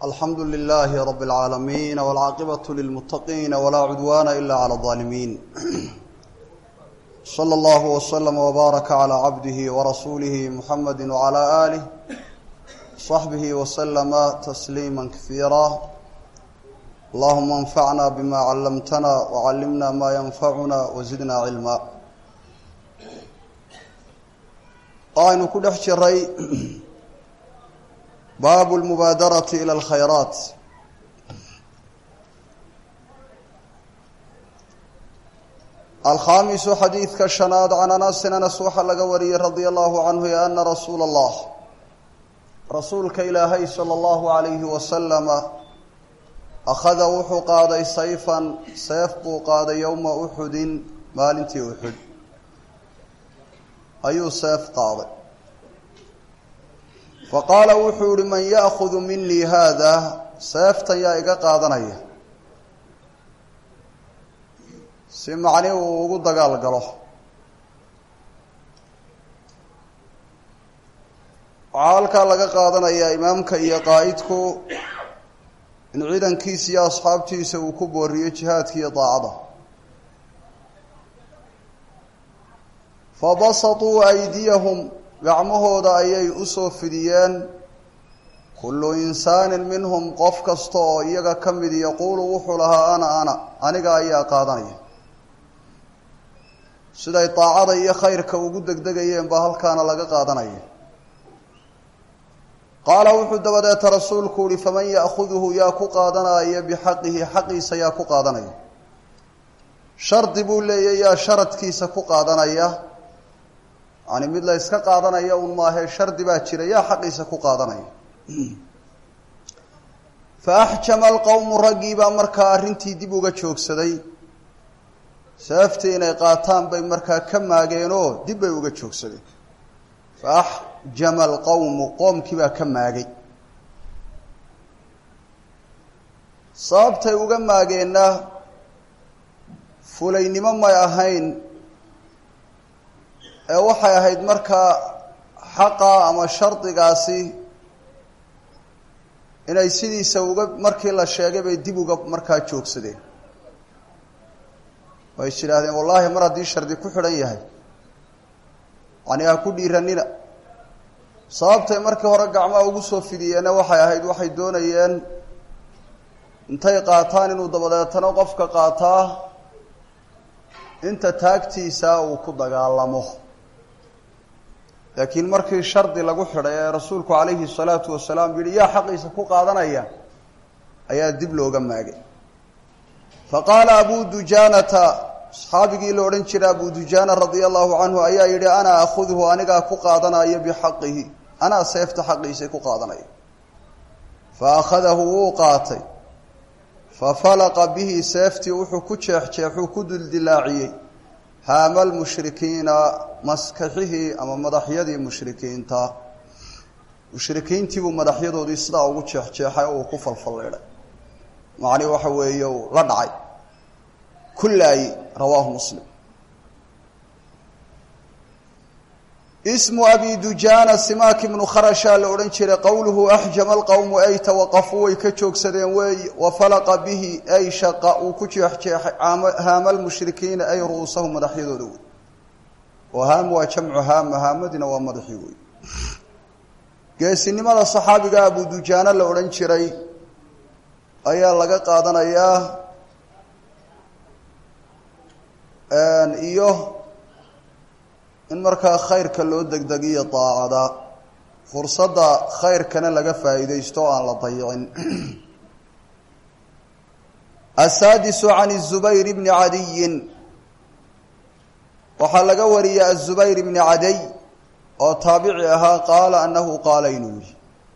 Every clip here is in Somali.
alxamdu lilaahi rab اlcaalamiin wاlcaaqibaة lilmuttaqiina walaa cudwaana ila clى اظaalimiin slى اllahu wslm wbaaraka calى cabdihi warasuulihi muxamadi wcalى aalih صaxbihi wslama tasliima kasiira allahuma اnfacna bima callamtana wcallimna ma yanfacuna wazidna cilma waxaynu ku dhex jiray baabu lmubaadarati ila alkhayraat alkhaamisu xadiidka shanaad can anasin anas waxaa laga wariyey radia allahu canhu e ana rasuula allah rasuulka ilaahay sala allahu alayhi wasalama akhada wuxuu qaaday sayfan seef buu qaaday yowma uxudin maalintii uxud ayuu seef qaaday faqaala wuxuu yihi man ya'kudu minii haada seeftan yaa iga qaadanaya si macni uu ugu dagaal galo waxaa halkaa laga qaadanayaa imaamka iyo qaa'idku in ciidankiisa iyo asxaabtiisa uu ku booriyo jihaadka iyo daacada fabasatuu aydiyahum gacmahooda ayay usoo fidiyeen kullu insaanin minhum qof kasta oo iyaga ka mid yaquulu wuxuu lahaa ana ana aniga ayaa qaadanaya siday daacada iyo khayrka ugu degdegayeen baa halkaana laga qaadanaya qaala wuxuu dabadeeta rasuulku uhi faman ya'khuduhu yaa ku qaadanaya bixaqihi xaqiisa yaa ku qaadanaya shardi buu leeyahy yaa sharadkiisa ku qaadanaya yani mid la yska qaadanaya un maahe shardi baa jira yaa xaqiisa ku qaadanaya fa axjama alqowmu raggii baa markaa arrintii dib uga joogsaday seeftii inay qaataan bay markaa ka maageenoo dib bay uga joogsadeen fa axjama alqowmu qoomkii baa ka maagay sababtay uga maageenna fulaynimo may ahayn ee waxay ahayd markaa xaqa ama shardigaasi inay sidiisa uga markii la sheegay bay dib uga markaa joogsadeen way is yidhaahdeen wallaahi mar haddii shardi ku xidhan yahay yani ha ku dhiiranina sababtay markii hore gacmaha ugu soo fidiyeenna waxay ahayd waxay doonayeen intay qaataan inuu dabadeetano qofka qaataa inta taagtiisa uu ku dagaalamo laakiin markii shardi lagu xidhay ee rasuulku calayhi salaatu wasalaam yihi yaa xaqiisa ku qaadanaya ayaa dib looga maagay fa qaala abu dujaanata saxaabigii la odhan jiray abu dujaana radia allahu canhu ayaa yidhi ana akhudhu anigaa ku qaadanayo bixaqihi anaa seefta xaqiisay ku qaadanaya fa akhadahu wuu qaatay fa falaqa bihi seeftii wuxuu ku jeexjeexuu ku duldilaaciyey haama lmushrikiina maskaxihii ama madaxyadii mushrikiinta mushrikiintiibuu madaxyadoodii sidaa ugu jeexjeexay oo uu ku falfalleedhay macni waxa weeye uu la dhacay kullaayi rawaahu muslim ismu abi dujaana simaak ibnu kharashaa la odhan jiray qowluhu axjama alqowmu ay tawaqafuu way ka joogsadeen weey wa falaqa bihi ay shaqa uu ku jeexjeexay haama lmushrikiina ay ru'uusahum madaxyadooda wey oo haam waa jamcu haama haamadina waa madaxii wey geesinimada saxaabiga abu dujaana la odhan jiray ayaa laga qaadanayaa iyo in markaa khayrka loo degdegiyo daacada fursadda khayrkana laga faa'iidaysto o aan la dayicin asaadisu can الzubayr bni cadiyin waxaa laga wariyey aلzubayr bni cadiy oo taabici ahaa qaala anahu qaala inuu yihi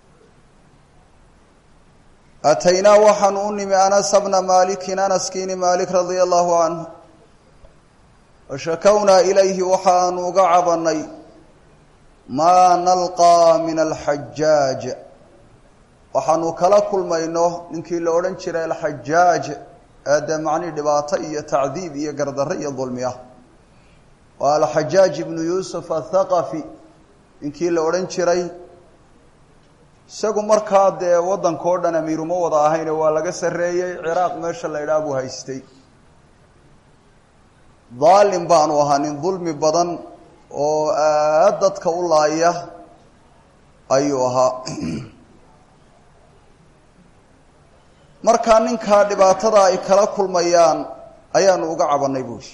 ataynaa waxaanu u nimi anasa bna maalikin anaskiini maalik radia allahu canhu washakownaa ilayhi waxaanu uga cabanay maa nalqaa min alxajaaj waxaanu kala kulmayno ninkii la odhan jiray alxajaaj ee dee macnii dhibaato iyo tacdiib iyo gardarre iyo dulmi ah waa alxajaaj ibnu yuusuf athaqafi ninkii la odhan jiray isagu markaa dee waddanka o dhan amiiruma wada ahayne waa laga sarreeyey ciraaq meesha la idhaah buu haystay daalim baanu ahaa nin dulmi badan oo aad dadka u laaya ayuu ahaa markaa ninkaa dhibaatada ay kala kulmayaan ayaanu uga cabannay buuhi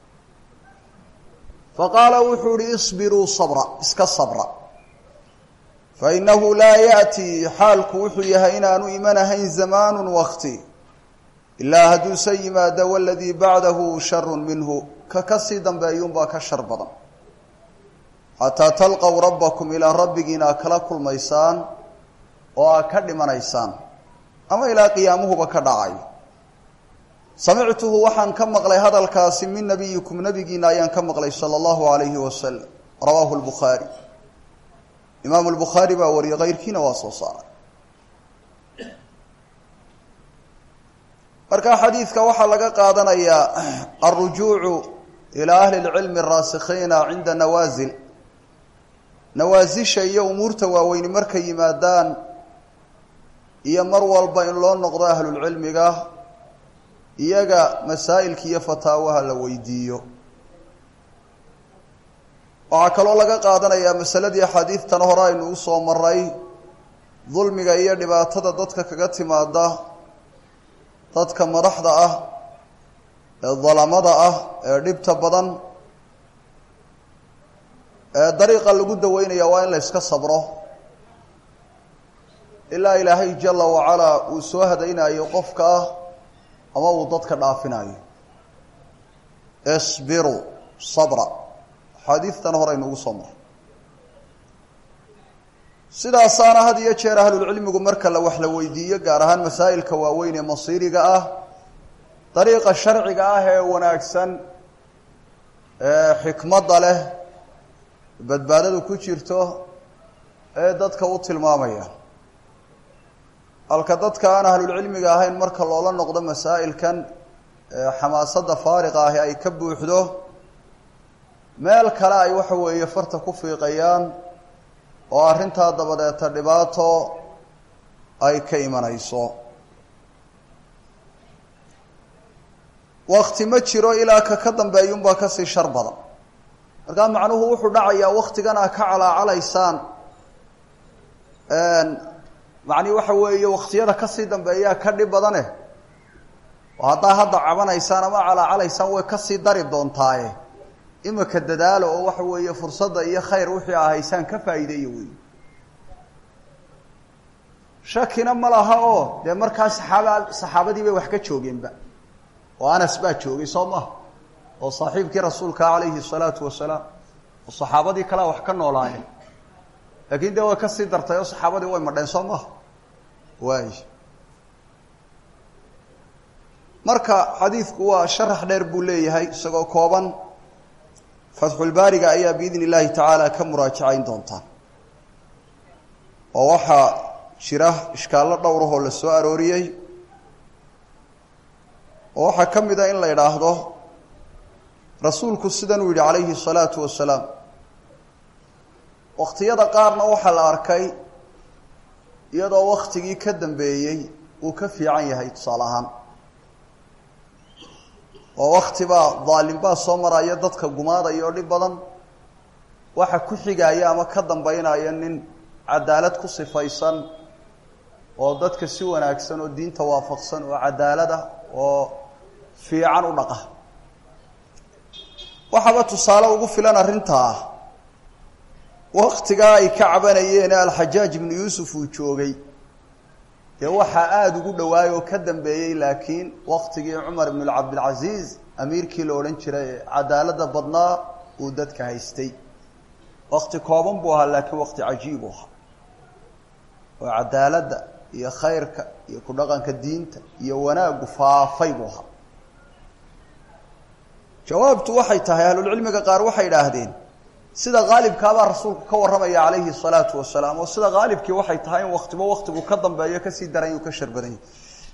fa qaala wuxuu ihi isbiruu sabra iska sabra fa innahu laa ya'tii xaalku wuxuu yahay inaanu imanahayn zamaanu wakti ilaa hadduuse yimaado waladii bacdahu sharun minhu ka ka sii dambeeyuunbaa ka shar badan xataa talqow rabbakum ilaa rabbigiina a kala kulmaysaan oo aa ka dhimanaysaan ama ilaa qiyaamuhuba ka dhacayo samictuhu waxaan ka maqlay hadalkaasi min nabiyikum nabigiina ayaan ka maqlay sala allahu alayhi wasalam rawaahu lbukhaari imaamu lbukhaari baa wariyay keyrkiina waa soo saaray marka xadiidka waxaa laga qaadanayaa alrujuucu ilaa ahli lcilmi araasikhiina cinda nawaasil nawaasisha iyo umuurta waaweyni markay yimaadaan iyo mar walba in loo noqdo ahlulcilmiga iyaga masaa'ilka iyo fataawaha la weydiiyo waxaa kaloo laga qaadanayaa masaladii axaadiidtan hore aynu u soo maray dulmiga iyo dhibaatada dadka kaga timaada dadka madaxda ah ee dalamada ah ee dhibta badan ee dariiqa lagu daweynaya waa in la yska sabro ilaa ilaahay jala wacalaa uu soo hadaynayo qofka ah ama uu dadka dhaafinayo isbiru sabra axaadiistan hore aynu ugu soo maray sidaasaana had iyo jeer ahlulcilmigu marka la wax la weydiiyo gaar ahaan masaa'ilka waaweyn ee masiiriga ah dariiqa sharciga ah ee wanaagsan ee xikmadda leh badbaadadu ku jirto ee dadka u tilmaamaya halka dadka aan ahlulcilmiga ahayn marka loola noqdo masaa'ilkan xamaasadda faariqa ahi ay ka buuxdo meel kale ay waxa weeye farta ku fiiqayaan oo arrintaa dabadeeta dhibaato ay ka imanayso wakti ma jiro ilaa ka ka dambeeyunbaa kasii shar badan markaa macnuhu wuxuu dhacayaa waktigan aa ka calaacalaysaan macnii waxa weeye waktiyada kasii dambeeyaa ka dhib badane oo haddaa hadda cabanaysaan ama calaacalaysaan way kasii dari doontaaye imika dadaalo oo waxa weeye fursadda iyo khayr wixii a haysaan ka faa'iideeya wey shakina ma laha oo dee markaa saxaaba saxaabadii bay wax ka joogeenba oo anas baa joogay soo maha oo saaxiibkii rasuulka calayhi salaatu wasalaam oo saxaabadii kalea wax ka noolaayeen laakiin dee way kasii dartay oo saxaabadii way madheen soo maha waay marka xadiidku waa sharax dheer buu leeyahay isagoo kooban fatxulbaariga ayaa biidn illaahi tacaala ka muraajacayn doontaan oo waxaa jira ishkaallo dhowrahoo la soo arooriyey oo waxaa ka mid a in la idhaahdo rasuulku sidanuu yidhi calayhi salaatu wasalaam wakhtiyada qaarna waxaa la arkay iyadoo waktigii ka dambeeyey uu ka fiican yahay tusaale ahaan oo waktibaa daalim-baa soo maraya dadka gumaadaya oo dhib badan waxa ku xigaya ama ka dambeynaya nin cadaalad ku sifaysan oo dadka si wanaagsan oo diinta waafaqsan oo cadaalada oo fiican u dhaqa waxaaba tusaale ugu filan arrintaa waktigaa ay ka cabanayeen alxajaaj ibnu yuusuf uu joogay dee waxaa aada ugu dhawaay oo ka dambeeyey laakiin waktigii cumar ibn cabdilcasiis amiirkii la odhan jiray ee cadaalada badnaa uu dadka haystay wakti kooban buu ahaa laakiin wakti cajiib u ahaa oo cadaaladda iyo khayrka iyo ku dhaqanka diinta iyo wanaaggu faafay buu ahaa jawaabtu waxay tahay ahlulcilmiga qaar waxay idhaahdeen sida haalibkaabaa rasuulku ka warramaya calayhi salaatu wasalaam oo sida haalibkii waxay tahay in waktiba waktigu ka dambeeyo kasii daran uu ka shar badan yahy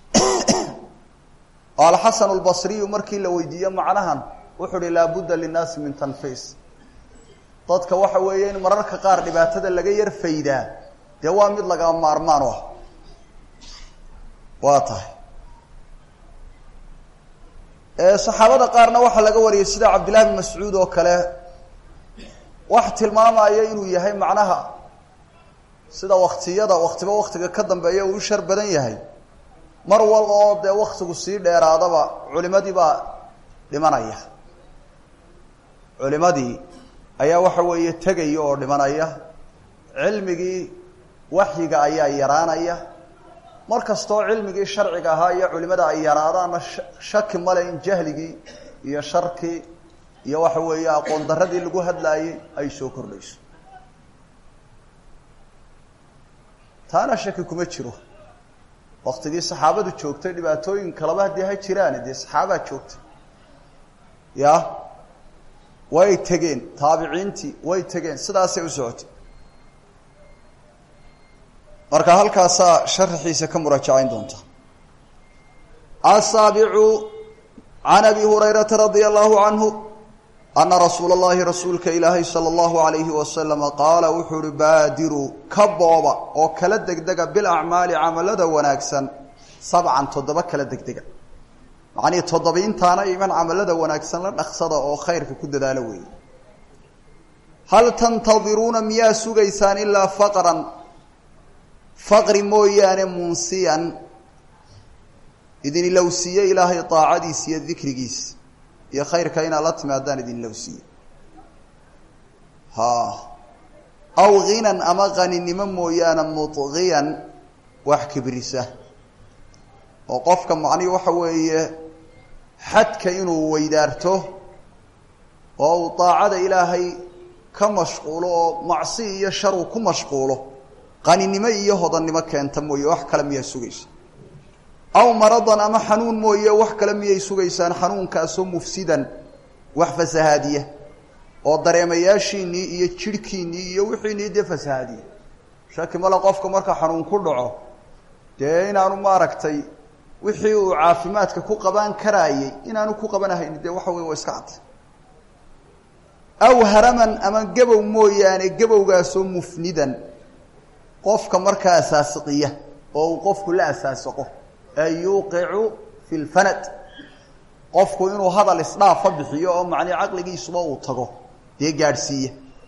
alxasan lbasriyu markii la weydiiye macnahan wuxuu uhi laabudda linnaasi min tanfiis dadka waxa weeye in mararka qaar dhibaatada laga yar faydaa dee waa mid lagaa maarmaan u ah waa tahay saxaabada qaarna waxaa laga wariyay sida cabdillahi bin mascuud oo kale wax tilmaamaya inuu yahay macnaha sida waktiyada waktiba waktiga ka dambeeya uu u shar badan yahay mar wal oo dee waktigu sii dheeraadaba culimadii baa dhimanaya culimadii ayaa waxa weeye tegaya oo dhimanaya cilmigii waxyiga ayaa yaraanaya mar kastoo cilmigii sharciga ahaa iyo culimada ay yaraadaanna shaki male in jahligii iyo sharkii iyo waxa weeye aqoon daradii lagu hadlaayey ay soo kordhayso taana shaki kuma jiro waktigii saxaabadu joogtay dhibaatooyin kalaba haddii ha jiraan dee saxaabaa joogtay ya way tegeen taabiciintii way tegeen sidaasay u socotay marka halkaasaa sharaxiisa ka muraajacayn doonta asaabicu can abi hurayrata radia allahu canhu ana rasuula اllahi rasuulka ilaahay salى اllahu alayhi wasalama qaala wuxuu uhi baadiruu ka booba oo kala degdega bilacmaali camalada wanaagsan sabcan toddoba kala degdega macnihii toddobiintaana iman camalada wanaagsan la dhaqsada oo khayrka ku dadaalo weeye hal tantadiruuna miyaa sugaysaan ilaa faqran faqri mooyaane munsiyan idin ilowsiiye ilaahay daacadiisa iyo dikrigiisa iyo khayrka inaad la timaadaan idin ilowsiiye ha aw ghinan ama qaninimo mooyaane mudqiyan wax kibrisa oo qofka macnihi waxa weeye xadka inuu weydaarto oo uu daacada ilaahay ka mashquulo oo macsi iyo shar uu ku mashquulo qaninimo iyo hodannimo keenta mooye wax kale miyaa sugaysa aw maradan ama xanuun mooye wax kale miyay sugaysaan xanuunkaasoo mufsidan wax fasahaadiya oo dareemayaashiinnii iyo jidhkiinnii iyo wixiinii dee fasahaadiya shaki male qofka marka xanuun ku dhaco dee inaanu maaragtay wixii uu caafimaadka ku qabaan karaayey inaanu ku qabanahayn dee waxa wey waa iska cadday aw haraman ama gabow mooyaane gabowgaasoo mufnidan qofka markaa asaasiqiya oo uu qofku la asaasiqo ay yuuqicu fi lfanad qofku inuu hadal isdhaafa bixiyo oo macnii caqligiisuba uu tago dee gaadhsiiya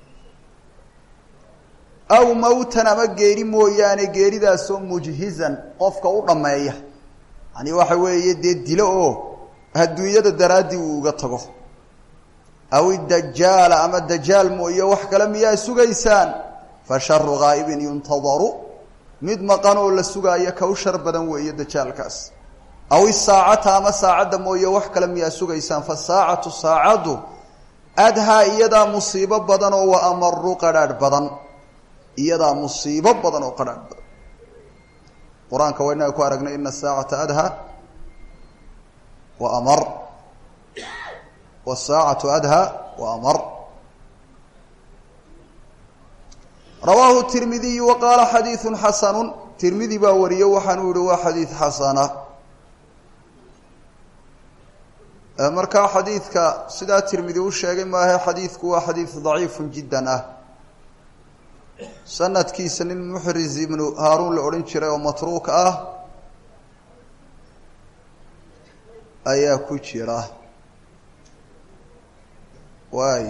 aw mawtan ama geeri mooyaane geeridaasoo mujhizan qofka u dhammeeya yani waxa weeye dee dilo oo adduunyada daraaddii uu uga tago aw idajaala ama dajaal mooye wax kale miyaa sugaysaan fa sharu ghaa'ibin yuntadaru mid maqan oo la sugaayo ka u shar badan weeye dajaalkaas aw isaacata ama saacadda mooye wax kale miyaa sugaysaan fa saacatu saacaddu adhaa iyadaa musiibo badan oo wa amaru qadhaadh badan iyadaa musiibo badan oo qadhaadh badan qur-aanka waa inaga ku aragnay ina asaacata adhaa wa amar wsaacatu adhaa wa amar rawaahu tirmidiyu wa qaala xadiidu xasanu tirmidi baa wariyo waxaanu yihi waa xadiid xasana markaa xadiidka sidaa tirmidi u sheegay maahe xadiidku waa xadiid daciifu jiddan ah sanadkiisa nin muxriz ibnu haaruun la odhan jiray oo matruuk ah ayaa ku jira waay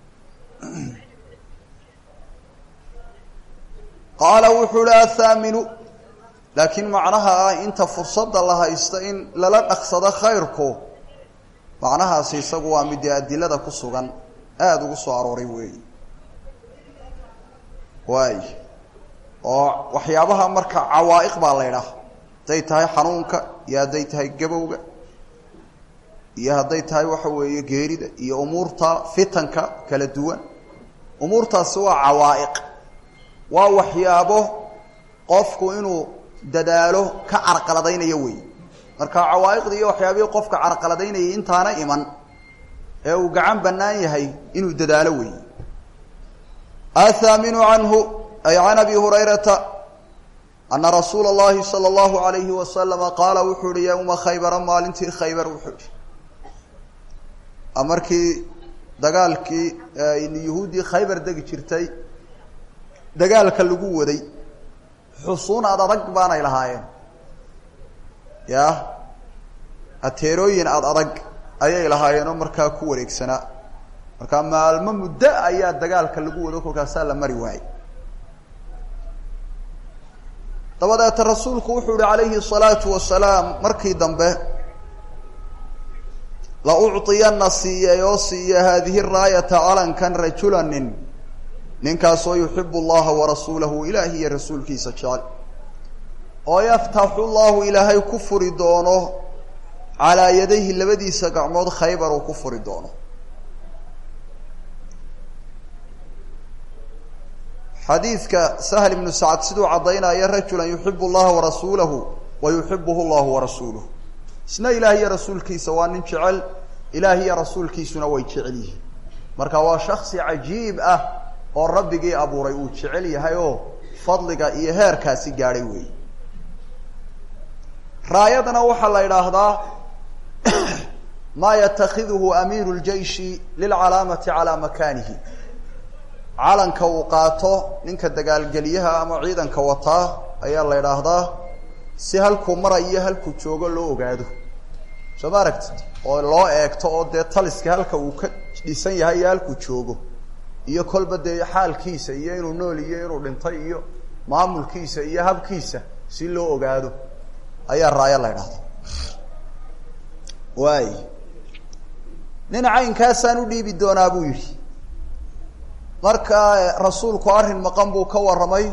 qaala wuxuu uhi athaaminu laakiin macnaha ah inta fursadda la haysta in lala dhaqsado khayrku macnahaasi isagu waa midee adilada ku sugan aada ugu soo arooray weeyi waay oo waxyaabaha marka cawaa'iq baa la ydhaah hadday tahay xanuunka iyo hadday tahay gabowga iyo hadday tahay waxa weeye geerida iyo umuurta fitanka kala duwan umuurtaasi waa cawaa'iq waa waxyaabo qofku inuu dadaalo ka carqaladaynayo wey marka cawaa'iqda iyo waxyaabihii qofka carqaladaynayay intaana iman ee uu gacan bannaan yahay inuu dadaalo wey athaaminu canhu ay can abi hurayrata ana rasuula اllahi salى اllahu alayhi wasalama qaala wuxuu uhi yowma khaybara maalintii khaybar wuxuu ihi markii dagaalkii yuhuuddii khaybar degi jirtay dagaalka lagu waday xusuun ad adag baanay lahaayeen ya ateerooyin ad adag ayay lahaayeen oo markaa ku wareegsanaa markaa maalmo muddo ayaa dagaalka lagu wado kolkaasaa la mari waayey dabadeeta rasuulku wuxuu yihi calayhi الsalaatu wasalaam markii dambe la ucطiyana siiyay oo siiya haadihi raayata calankan rajula nin ninkaasoo yuxibu اllaha warasuulahu ilaahi iyo rasuulkiisa jecel oo yaftaxu llahu ilaahay ku furi doono calaa yadayhi labadiisa gacmood khaybar uu ku furi doono xadiidka sahl ibnu sacad siduu caddaynaya rajula yuxibu llaha warasuulahu wa yuxibuhu llahu warasuuluh isna ilaah iyo rasuulkiisa waa nin jecel ilaah iyo rasuulkiisuna way jecel yihiin marka waa shaksi cajiib ah oo rabbigii abuuray uu jecel yahay oo fadliga iyo heerkaasi gaadhay weey raayadana waxaa la idhaahdaa maa yatakhiduhu amiiru ljeishi lilcalaamati calaa makaanihi calanka uu qaato ninka dagaalgeliyaha ama ciidanka wataa ayaa la idhaahdaa si halkuu marayo halkuu joogo loo ogaado soo ma aragtid oo loo eegto oo dee taliska halka uu ka dhisan yahay iyo halkuu joogo iyo kolba dee xaalkiisa iyo inuu nool iyo inuu dhintay iyo maamulkiisa iyo habkiisa si loo ogaado ayaa raayo la idhahda waay nin caynkaasaan u dhiibi doonaa buu yidhi marka rasuulku arrin maqan buu ka warramay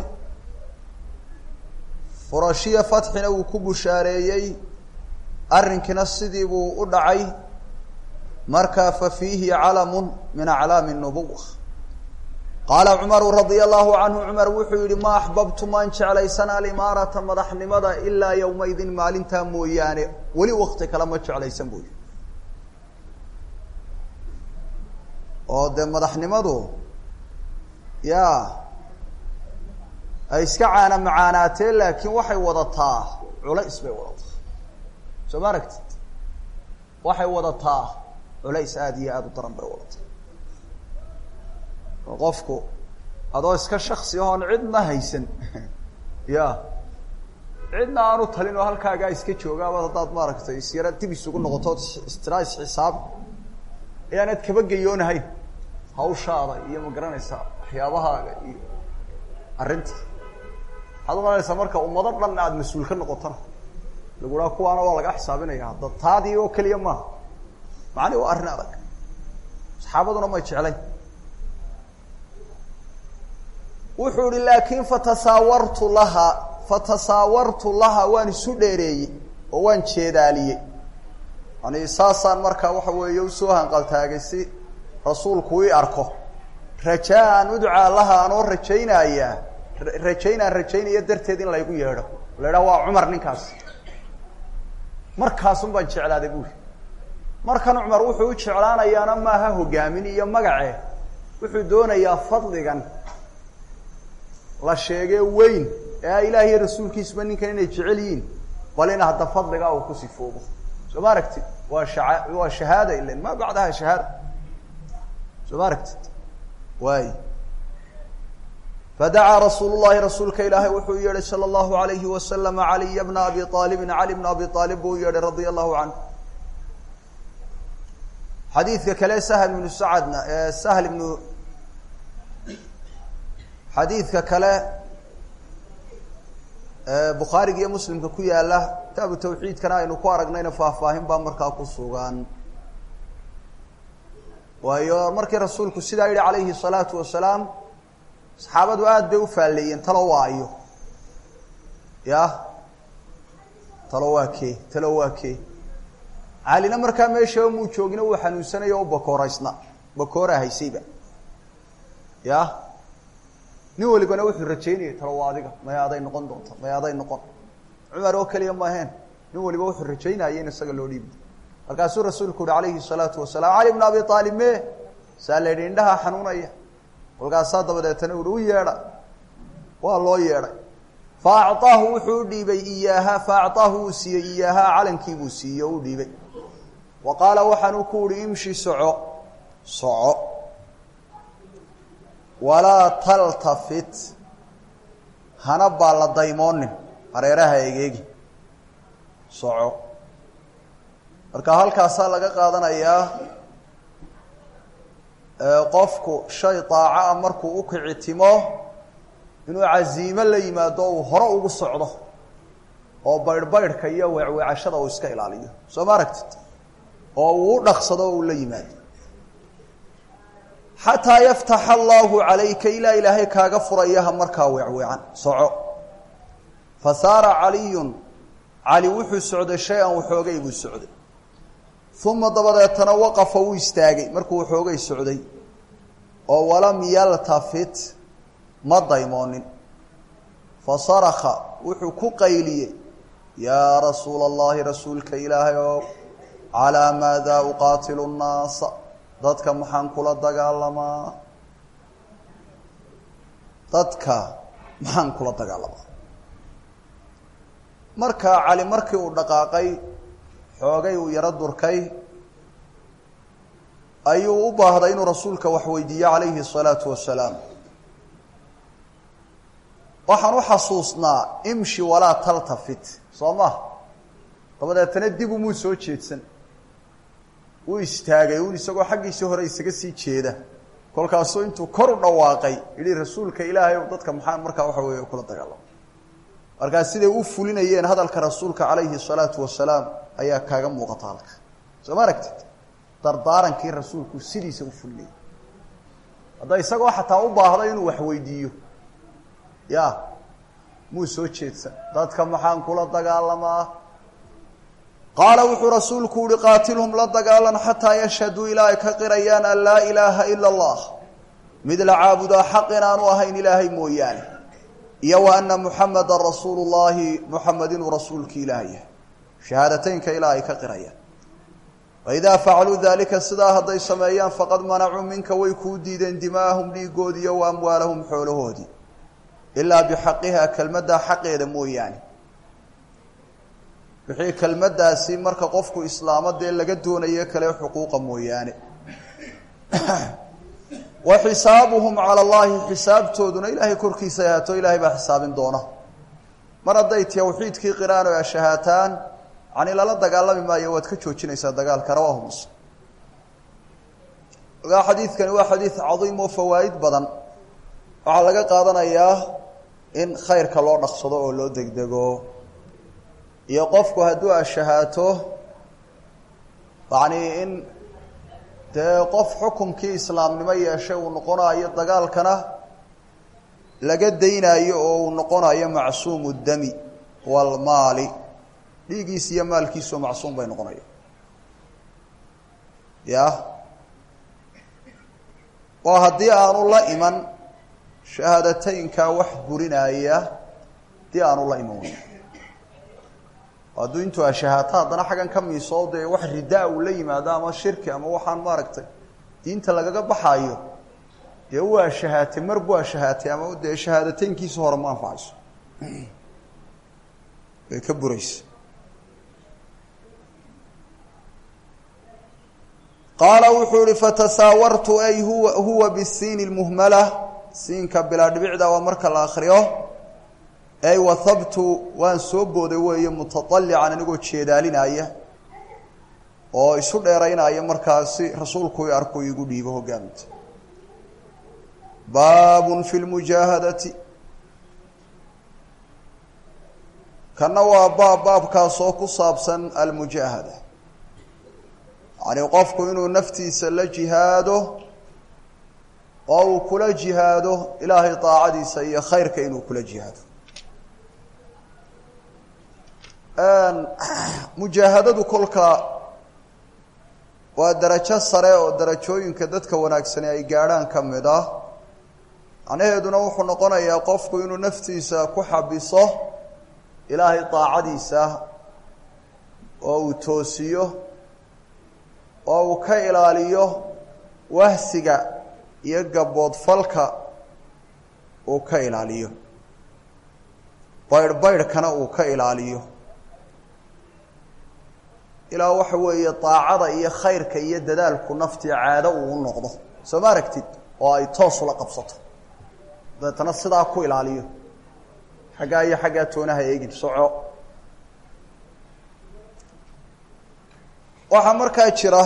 furashiya fatxina wuu ku bushaareeyey arrinkiina sidii buu u dhacay marka fa fiihi calamun min aclaami nubuwa qaala cumaru radia allahu canhu cumar wuxuu yihi ma axbabtu maan jeclaysan alimaarata madaxnimada ilaa yowmaydin maalintaa mooyaane weli wakti kale ma jeclaysan buu yihi oo dee madaxnimadu ya ay iska caana macaanaatee laakiin waxay wadataa culays bay wadataa soo ma aragtid waxay wadataa culays aada iyo aada u daran bay wadataa oo qofku adoo iska shaksi ahoon cidna haysan ya cidna aanu talin oo halkaagaa iska joogaabad haddaad maaragtay isyara dib isugu noqoto istira isxisaab ayaanad kaba geyoonahayn hawshaada iyo ma garanaysaa waxyaabahaaga iyo arrinta waxaad umalanaysaa marka ummado dhan aada mas-uul ka noqotona lagu dhaha kuwaana waa laga xisaabinaya hadda taadii oo keliya maaha macani waa arrin adag saxaabaduna may jeclayn wuxuu ihi laakin fatasaawartu laha fatasaawartu laha waan isu dheereeyey oo waan jeedaaliyey yani saasaan markaa waxa weeye usoo hanqaltaagay si rasuulku ii arko rajaa an udcaa laha anoo rajaynayaa rajaynaan rajaynaya darteed in laygu yeedho la idhaha waa cumar ninkaas markaasun baan jeclaaday buuri markan cumar wuxuu u jeclaanayaana maaha hogaamin iyo magace wuxuu doonayaa fadligan la sheegee weyn ee ilaah iyo rasuulkiisuba ninkan inay jecel yihiin bal in hadda fadligaa uu ku sifoobo soo ma aragtid waa shaa waa shahaada ilan ma bacdaha shahaada soo ma aragtid waay fadacaa rasuul llahi rasuulka ilaahay wuxuu yeedhay sala allahu alayhi wasalam caliya bna abi aalibin cali bna abi aalib buu u yeedhay radia allahu canhu xadiidka kale sahl ibnu sacadna sahl ibnu xadiidka kale bukhaariga iyo muslimka ku yaala kitaabu tawxiidkana aynu ku aragnayna faahfaahin baa markaa ku sugan waayo markii rasuulku sidaa yihi calayhi salaatu wasalaam saxaabadu aada bay u faalleeyeen talo waa ayo ya talo waa kee talo waa kee calina markaa meeshaba muu joogina uu xanuunsanayo o bakooraysna bakoora haysayba ya nin walibana wuxuu rajaynayay talo waa adiga maya aday noqon doonta maya aday noqon cumar oo keliya maaheen nin waliba wuxuu rajaynaya in isaga loo dhiibi markaasuu rasuulku uhi calayhi salaatu wasalaam cali bna abi aalib me saa la yidhi indhaha xanuunaya kolkaasaa dabadeetana uhi u yeedha waa loo yeedhay fa acطaahu wuxuu u dhiibay iyaaha fa acطaahu uu siiyey iyaaha calankii buu siiyey oo u dhiibay wa qaala waxaanuu ku uhi imshi soco soco walaa taltafit hana baa la daymoonin hareeraha egeegi soco marka halkaasaa laga qaadanayaa qofku shay daaca markuu u kicitimo inuu casiimo la yimaado uu hore ugu socdo oo baydhbaydhka iyo weecweecashada uu iska ilaaliyo soo ma aragtid oo uu u dhaqsado oo uu la yimaado xataa yaftaxa allaahu calayka ilaa ilaahay kaaga furayaha markaa weecweecan soco fa saara caliyun cali wuxuu socday shay-an waxoogay buu socday uma dabadeetana waqafa wuu istaagay markuu waxoogay socday oo walam yaltafit ma daymoonin fa sarakha wuxuu ku qayliyey yaa rasuula allahi rasuulka ilaahay oo calaa maadaa uqaatilu nnaasa dadka maxaan kula dagaalamaa dadka maxaan kula dagaalamaa markaa cali markii uu dhaqaaqay xoogay uu yaro durkay ayuu u baahday inuu rasuulka wax weydiiyo calayhi الsalaatu wasalaam waxaan u xasuusnaa imshi walaa taltafit soo ma dabadeetana dib umuu soo jeedsan wuu istaagay un isagoo xaggiisii hore isaga sii jeeda kolkaasuu intuu kor u dhawaaqay yihi rasuulka ilaahay ow dadka maxaa markaa waxa weeye kula dagaalama markaa siday u fulinayeen hadalka rasuulka calayhi الsalaatu wasalaam ayaa kaaga muuqata halka soo ma aragtid dardaarankii rasuulku sidiisa u fulinayay hadda isagoo xataa u baahda inuu wax weydiiyo ya muu soo jeedsan dadka maxaan kula dagaalamaa qaala wuxuu rasuulku uhi qaatilhum la dagaalan xataa yashhaduu ilaa ay ka qirayaan an laa ilaaha ila allah mid la caabudaa xaq inaanu ahayn ilaahay mooyaane iyo wa ana muxameda rasuulu llahi muxamed inuu rasuulki ilaah yahay shahaadateynka ilaa ay ka qirayaan waidaa facaluu daalika sidaa hadday sameeyaan faqad manacuu minka way kuu diideen dimaahum dhiigoodii iyo wa amwaalahum xoolahoodii ilaa bixaqiha kelmaddaa xaqeeda mooyaane wixii kelmaddaasi marka qofku islaamo dee laga doonayo kale xuquuqa mooyaane wa xisaabuhum cala allahi xisaabtooduna ilaahay korkiisa ahaato ilaahay baa xisaabin doona mar hadday tawxiidkii qiraan oo ashahaataan yani lala dagaalami maayo waad ka joojinaysaa dagaalka rawaahu muslim ogaa xadiidkani waa xadiid cadiim oo fawaa'id badan waxaa laga qaadanayaa in khayrka loo dhaqsado oo loo degdego iyo qofku hadduu ashahaato yacni in dee qof xukumkii islaamnimo yeeshay uu noqonayo dagaalkana laga daynaayo oo uu noqonayo macsuumu dami walmaali dhiigiis iyo maalkiisoo macsuum bay noqonaya ya oo haddii aanu la iman shahaadateynkaa wax burinaaya haddii aanu la iman wey hadduu intuu ashahaato haddana xaggan ka miisoo dee wax ridaa uu la yimaado ama shirki ama waxaan maaragtay diinta lagaga baxaayo dee waa shahaatay mar buu ashahaatay ama dee shahaadateynkiisa hore ma anfacayso way ka buraysa qaala wuxuu ihi fatasaawartu ay huwa huwa bisiini lmuhmala siinka bilaa dhibicda waa marka la akriyo ay wahabtu waan soo booday weeye mutaalican anigoo jeedaalinaya oo isu dheeraynaya markaasi rasuulku i arku igu dhiibo hogaaminta baabun fi lmujaahadati kana waa baab baabkaasoo ku saabsan almujaahada yacni qofku inuu naftiisa la jihaado oo uu kula jihaado ilaahay daacadiisa iyo khayrka inuu kula jihaado mujaahadadu kolka waa darajo sare oo darajooyinka dadka wanaagsani ay gaadhaan ka mid ah macnaheeduna wuxuu noqonayaa qofku inuu naftiisa ku xabiso ilaahay daacadiisa oo uu toosiyo oo uu ka ilaaliyo wahsiga iyo gaboodfalka uu ka ilaaliyo baydh baydhkana uu ka ilaaliyo ilaa waxa weeye daacada iyo khayrka iyo dadaalku naftii caado uu u noqdo soo ma aragtid oo ay toos ula qabsato dabeetana sidaa ku ilaaliyo xaggaa iyo xaggaa toonaha eegin soco waxaa markaa jira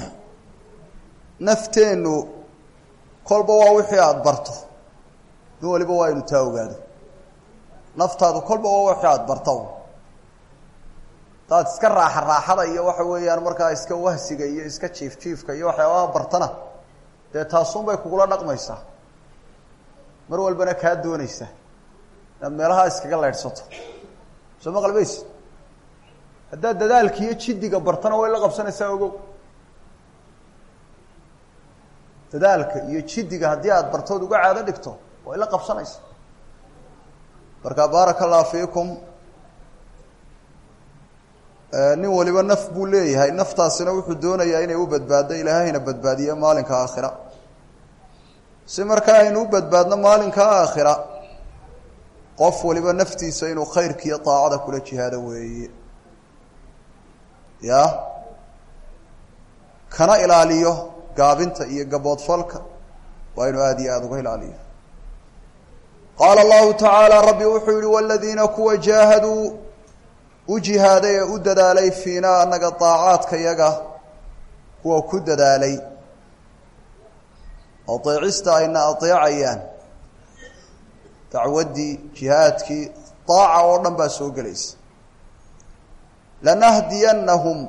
nafteennu kolba waa wixii aada barto min waliba waa inu taa ogaado naftaadu kolba waa wixii aada barto hadaad iska raaxa raaxada iyo waxa weeyaan markaa iska wahsiga iyo iska jiif jiifka iyo waxyaabaha bartana dee taasun bay kugula dhaqmaysaa mar walbana kaa doonaysa inaad meelaha iskaga leydhsato soo ma qalbaysi haddaad dadaalka iyo jiddiga bartana way la qabsanaysaa ogow dadaalka iyo jiddiga haddii aada bartood uga caado dhigto way la qabsanaysaa marka baaraka allah fiikum nin waliba naf buu leeyahay naftaasina wuxuu doonayaa inay u badbaaddo ilaahayna badbaadiye maalinka aakhira si markaa aynu u badbaadno maalinka aakhira qof waliba naftiisa inuu khayrka iyo daacada kula jihaado weeye ya kana ilaaliyo gaabinta iyo gaboodfalka waa inuu aada iyo aada uga ilaaliyo qaala allahu tacaala rabbi wuxuu yihi waladiina kuwa jaahaduu u jihaaday ee u dadaalay fiinaa annaga daacaadka yaga kuwa ku dadaalay adeecista ayna adeecayaan dacwaddii jihaadkii daaca oo dhan baa soo gelaysa lanahdiyannahum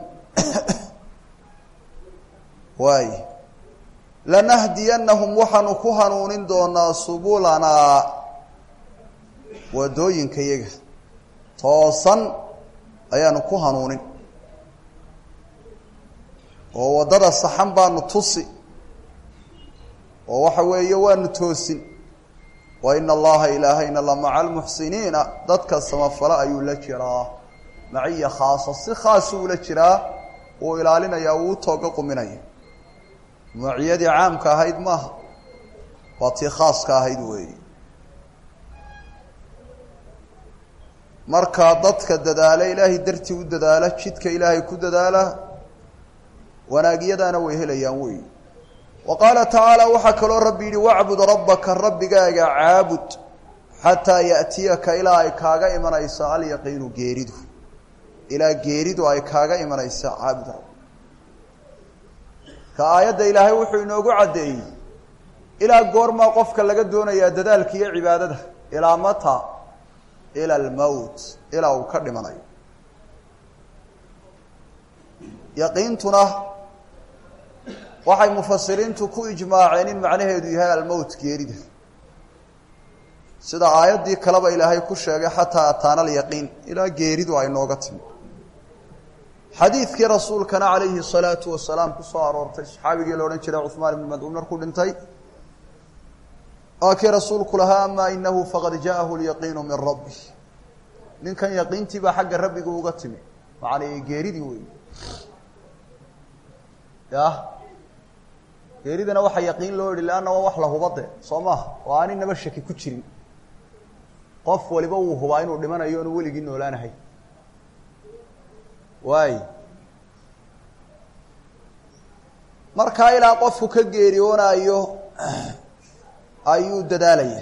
waay lanahdiyannahum waxaanu ku hanuunin doonaa subulanaa waddooyinka yaga toosan ayaanu ku hanuunin oo waddada saxan baanu tusi oo waxa weeye waanu toosin wa ina allaha ilaahayna la maca almuxsiniina dadka samafale ayuu la jiraa maciya khaasa si khaasuu ula jiraa wuu ilaalinayaa wuu tooga quminaya maciyadii caamka ahayd maaha waa tii khaaska ahayd weeye marka dadka dadaala ilaahay dartii u dadaala jidka ilaahay ku dadaala wanaagyadaana way helayaan wey wa qaala tacaala waxaa kaloo rabbi yidhi wacbud rabbaka rabbigaaga caabud xataa ya'tiyaka ilaa ay kaaga imanayso alyaqiinu geeridu ilaa geeridu ay kaaga imanaysa caabud rabb ka aayadda ilaahay wuxuu inoogu caddeeyey ilaa goormaa qofka laga doonayaa dadaalka iyo cibaadada ilaa mata ila almowt ilaa uu ka dhimanayo yaqiintuna waxay mufasiriintu ku ijmaaceen in macnaheedu yahay almowt geerida sida aayaddii kaleba ilaahay ku sheegay xataa ataana alyaqiin ilaa geeridu ay nooga timi xadiidkii rasuulkana calayhi salaatu wasalaam ku soo aroortay saxaabigii la odhan jiray cuhmaan ibnu madcuun markuu dhintay waa kii rasuulku lahaa amaa inahu faqad jaahu lyaqiinu min rabbi ninkan yaqiintii baa xagga rabbiga uga timi macnaa geeridii wey ya geeridana waxaa yaqiin loo yihi leanna waa wax la hubade soo maaha oo aan inaba shaki ku jirin qof waliba wuu hubaa inuu dhimanayo onu weligii noolaanahay waay markaa ilaa qofku ka geeriyoonaayo ayuu dadaalaya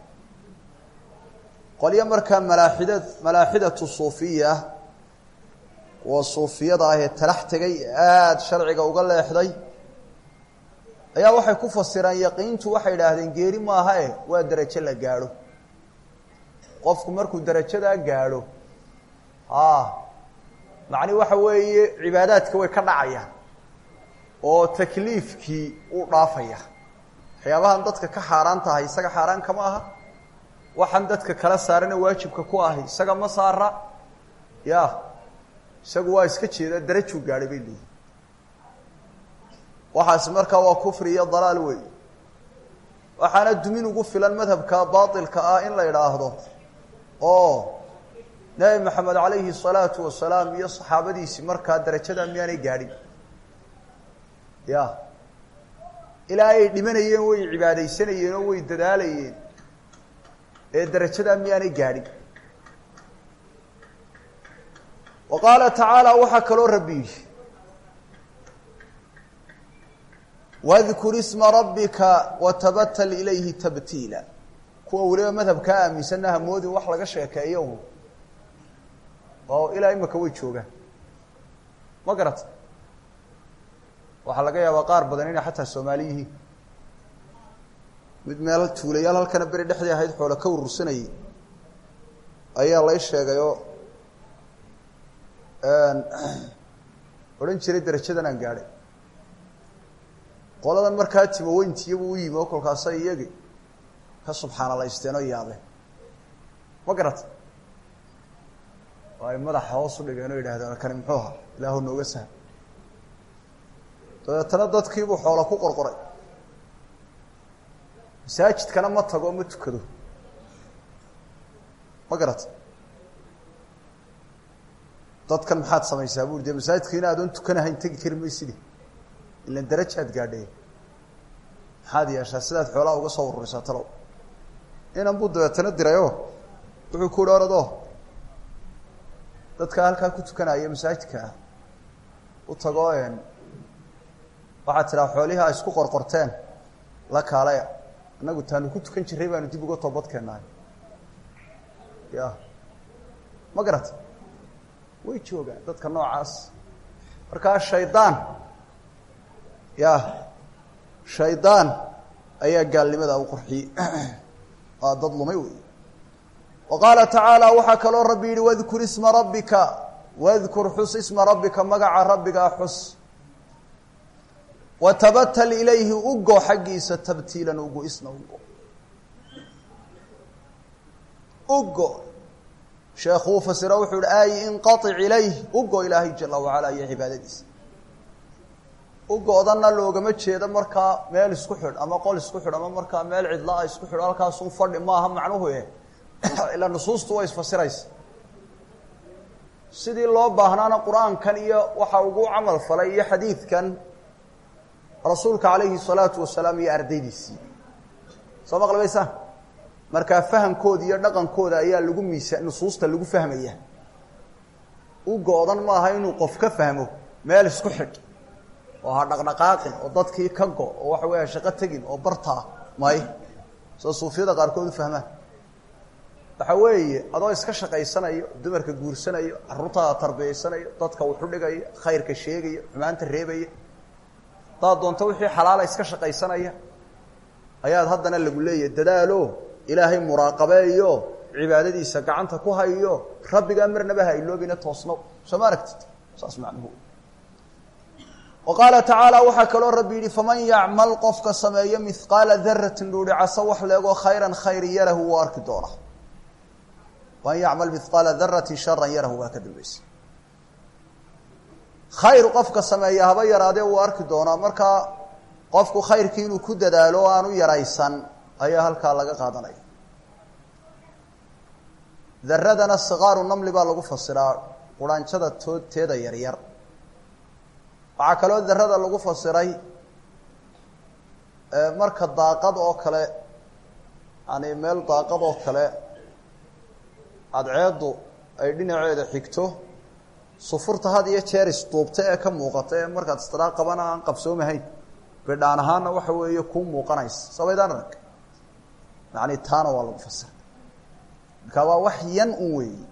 qolyo markaa malaaxida malaaxidatu suufiya kuwa suufiyada ah ee talax tegay aada sharciga uga leexday ayaa waxay ku fasiraan yaqiintu waxay idhaahdeen geeri maaha eh waa derajo la gaadho qofku markuu derajadaa gaadho a macni waxa weeye cibaadaadka way ka dhacayaan oo takliifkii uu dhaafaya waxyaabahan dadka ka xaaraan tahay isaga xaaraan kama aha waxaan dadka kala saarana waajibka ku ahi isaga ma saara ya isagu waa iska jeeda darajuu gaadhay bay leeyihin waxaasi markaa waa kufri iyo dalaal wey waxaana dumin ugu filan madhabka baatilka ah in la idhaahdo oo nebi maxamed calayhi salaatu wasalaam iyo saxaabadiisii markaa darajada miyaanay gaadhin ya ilaa ay dhimanayeen way cibaadaysanayeen oo way dadaalayeen ee darajadaa miyaanay gaadhin wa qaala tacaala waxaa kaloo rabbi yidhi wadkur isma rabbika watabatal ilayhi tabtiila kuwa weliba madhabkaa aaminsanna hamoodin wax laga sheekeeyo oo ilaa imika way joogaan ma garata waxaa laga yaabaa qaar badan inay xataa soomaali yihiin mid meel tuulayaal halkana beri dhexdii ahayd xoola ka urursanayay ayaa lay sheegay oo odhan jiray darajadan aan gaadhay qoladan markaa timoweyntiiyabu u yimi oo kolkaasa iyagi ka subxaanalaysteen oo yaabeen ma garata oo ay madaxa hoos u dhigeen oo yidhahdeen kani muxuu ahaa ilaahu nooga saha dabeetana dadkiibuu xoola ku qorqoray masaajidkana ma tago ma tukado ma garata dadkan maxaad samaysaa buri dee masaajidka in aadoon tukanahayn tegi kari maysidi ilan darajaad gaadhay maxaad yeeshaa sidaad xoolaha uga soo ururisaa talow inan buu dabeetana dirayoo wuxuu ku uhi orado dadka halkaa ku tukanaya masaajidka ah u tago waxaad tidhaha xoolihii ay isku qorqorteen la kaalaya annagu taanu ku tukan jirray baanu dib uga toobadkeennahay ya ma garata way joogaan dadka noocaas markaa shaydaan ya shaydaan ayaa gaalnimada u qurxiyey waa dad lumay wey wa qaala tacaala waxaa kaloo rabbi yihi wadkur isma rabbika wadkur xus isma rabbika magaca rabbigaa xus watabatal ilayhi ugo xaggiisa tabtiilan ugo isna ugo ugo sheekuu fasiro wuxuu hi ay inqaic ilayh ugo ilaahay jala wacala iyo cibaadadiisa ugo-dana loogama jeedo markaa meel isku xidh ama qol isku xidh ama markaa meel cidlaa isku xidh halkaasun fadhi maaha macnuhu e ilaa nusuustu way isfasiraysa sidii loo baahnaana qur-aankan iyo waxa ugu camal falay iyo xadiidkan rasuulka calayhi salaatu wasalaam iyo ardaydiisii soo maqlabaysa markaa fahamkooda iyo dhaqankooda ayaa lagu miisa nusuusta lagu fahmaya u go-dan maaha inuu qof ka fahmo meel isku xidh oo ha dhaqdhaqaaqin oo dadkii ka go oo waxa weya shaqo tegin oo bartaa may soo suufiyada qaarkood u fahmaan waxa weeye adoo iska shaqaysanayo dumarka guursanayo carruurtaada tarbiyaysanayo dadka wuxu dhigayo khayrka sheegayo xumaanta reebaya hadaad doonto wixii xalaala iska shaqaysanaya ayaad haddana lagu leeyahay dadaalo ilaahay muraaqabeeyo cibaadadiisa gacanta ku hayo rabbigaa marnaba ha iloobina toosno soo ma aragtid saas macnuhu wa qaala tacaala waxaa kaloo rabbi yidhi faman yacmal qofka sameeyo mihqaala daratin dhuuhi caso wax leegoo khayran khayri yarahu wuu arki doonaa waman yacmal mihqaala daratin sharan yarahu waa ka dambaysa khayr qofka sameeya haba yaraadee wuu arki doonaa markaa qofku khayrkii inuu ku dadaalo o aanu yaraysan ayaa halkaa laga qaadanaya daradana sikaaru namli baa lagu fasiraa quranjada toodteeda yaryar waxaa kaloo darada lagu fasiray marka daaqad oo kale yani meel daaqad oo kale cadceeddu ay dhinaceeda xigto sufurta had iyo jeer isduubta ee ka muuqata ee markaad istiraaq qabana aan qabsoomahayn bidhaan ahaana waxa weeye kuu muuqanaysa sabaydaan arag yani taana waa lagu fasiray marka waa wax yan un weeyi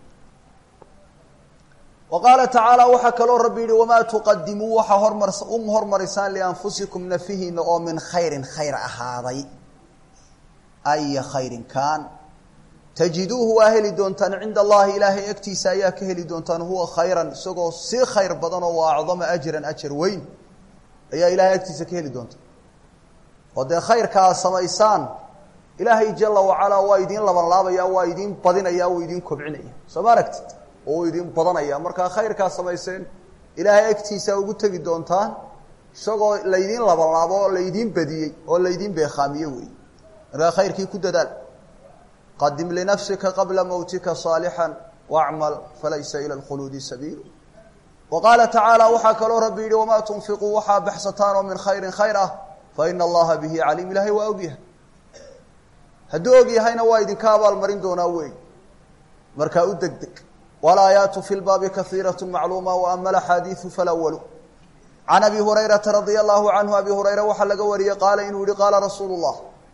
wa qaala tacaala waxaa kaloo rabbi yihi wamaa tuqadimuu waxaa hormar u hormarisaan lianfusikum nafihiina oo min khayrin khayr ahaaday aya khayrin kaan tajiduuhu waa heli doontaan cinda allahi ilaahay agtiisa ayaa ka heli doontaan huwa khayran isagoo si khayr badan oo wa acdama ajran ajar weyn ayaa ilahay agtiisa ka heli doontaan oo dee khayrka aad samaysaan ilaahay jala wacalaa waa idiin labanlaabaya waa idiin badinaya waa idiin kobcinaya soo ma aragtid oo u idiin badanaya markaa khayrkaa samayseen ilaahay agtiisa ugu tegi doontaan isagoo laydiin labanlaabo oo laydiin badiyey oo laydiin beekhaamiye wey markaa khayrkii ku dadaal qadim linafsika qabla mowtika saalixan wacmal falaysa ila lkhuluudi sabiilu wa qaala tacaala waxaa kaloo rabbi yihi wamaa tunfiquu waxaa baxsataan oo min khayrin khayr ah fa ina allaha bihi caliim ilahay waa ogyahay hadduu og yahayna waa idinka abaalmarin doonaa wey markaa u deg deg walaayaatu fi lbaabi kaiiraة macluuma waama axaadiiu falwalu can abi hurayrata radia allahu canhu abi hurayra waxaa laga wariyey qaala inuu yihi qaala rasuulu llah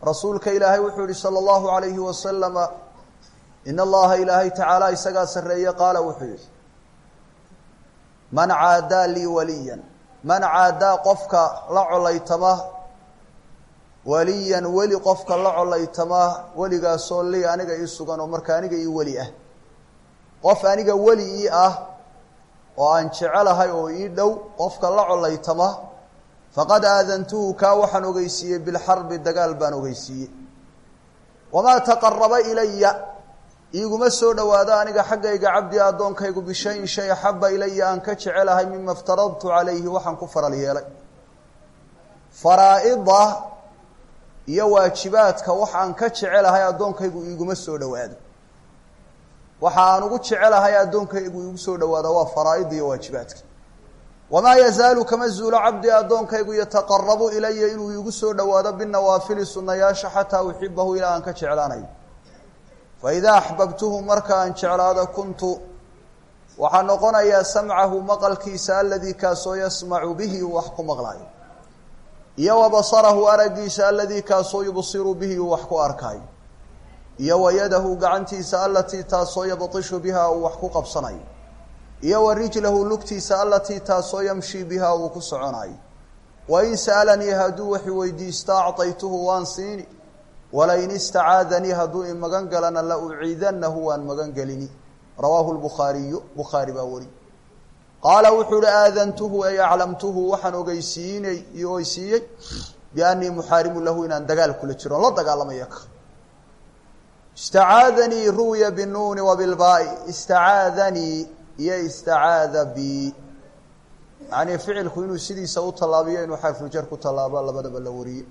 rasuulka ilaahay wuxuu yihi salى اllahu عalayhi wasalama in allaha ilaahay tacaala isagaa sarreeye qaala wuxuu yihi man caadaa lii waliyan man caadaa qofka la colaytama waliyan weli qofka la colaytama weligaasoo lii aniga ii sugan oo marka aniga ii weli ah qof aniga weli ii ah oo aan jecelahay oo ii dhow qofka la colaytama faqad aadantuhu kaa waxaan ogeysiiyey bilxarbi dagaal baan ogeysiiyey wamaa taqaraba ilaya iiguma soo dhowaado aniga xaggayga cabdi addoonkaygu bishayin shay axaba ilaya aan ka jecelahay mima iftaradtu calayhi waxaan ku faral yeelay faraa-ida iyo waajibaadka wax aan ka jecelahay addoonkaygu iiguma soo dhowaado waxa aan ugu jecelahay addoonkaygu iigu soo dhowaado waa faraa-ida iyo waajibaadka wamaa yazaalu kama zuulo cabdi addoonkaygu yataqarabu ilaya inuu iigu soo dhowaado binawaafili sunayaasha xataa uxibahu ilaa aan ka jeclaanayo faidaa axbabtuhu marka aan jeclaado kuntu waxaa noqonayaa samcahu maqalkiisa aladii kaasoo yasmacu bihi uu wax ku maqlaayo iyo wa basarahu araggiisa aladii kaasoo yubsiru bihi uu wax ku arkaayo iyo wa yadahu gacantiisa alatii taasoo yabtishu biha uu wax ku qabsanayo iyo wa rijlahu lugtiisa alatii taasoo yamshi biha uu ku soconayo wain sa'alanii hadduu wax weydiista acطaytuhu waan siini walain istacaadanii hadduu i magan galana la uciidanahu waan magan gelini rawaahu lbukhaariyu bukhaari baa wari qaala wuxuu uhi aadantuhu ay aclamtuhu waxaan ogeysiinay ogeysiiyey biannii muxaarimu lahu inaan dagaal kula jiro on la dagaalamaya ka istacaadanii ruwiya binuuni wa bilbaai istacaadanii iyo istacaada bi yacnii ficilku inuu sidiisa u tallaabiyo inuu xarfuljar ku tallaabo labadaba la wariyey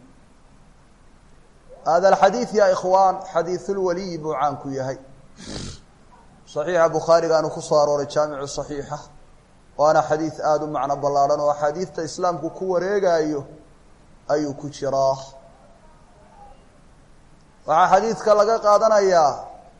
hada alxadiid ya ikhwaan xadiidulwaliyi buu caan ku yahay saxiixa bukhaarigaanu ku soo arooray jaamicu saxiixa waana xadiid aada u macno ballaadhan oo axaadiidta islaamku ku wareegaayo ayuu ku jiraa waxaa xadiidka laga qaadanayaa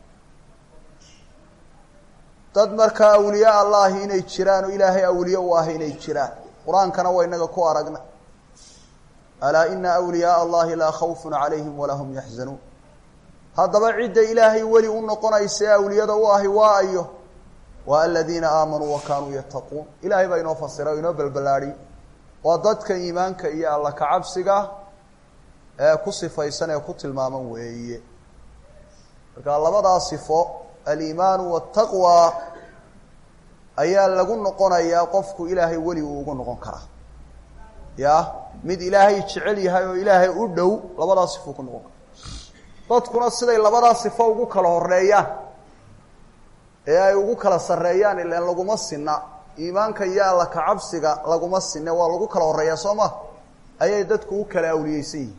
dad markaa awliyaa allahi inay jiraan oo ilaahay awliye u ah inay jiraan qur-aankana waa inaga ku aragna alaa ina awliyaaa allahi laa khawfun calayhim walaa hum yaxzanuun haddaba cidda ilaahay weli u noqonaysa ee awliyada u ahi waa ayo waa aladiina aamanuu wa kaanuu yattaquun ilaahay baa inoo fasira o inoo balballaadhiy waa dadka iimaanka iyo alla kacabsiga ee ku sifaysan ee ku tilmaaman weeye marka labadaa sifo aliimaanu waataqwa ayaa lagu noqonayaa qofku ilaahay weli uu ugu noqon karaa ya mid ilaahay jecel yahay oo ilaahay u dhow labadaa sifo ku noqon kara dadkuna siday labadaa sifo ugu kala horeeyaan ee ay ugu kala sarreeyaan ilan laguma sinna iimaanka iyo alla kacabsiga laguma sinne waa lagu kala horeeyaa soo ma ayay dadku u kala awliyeysan yihiin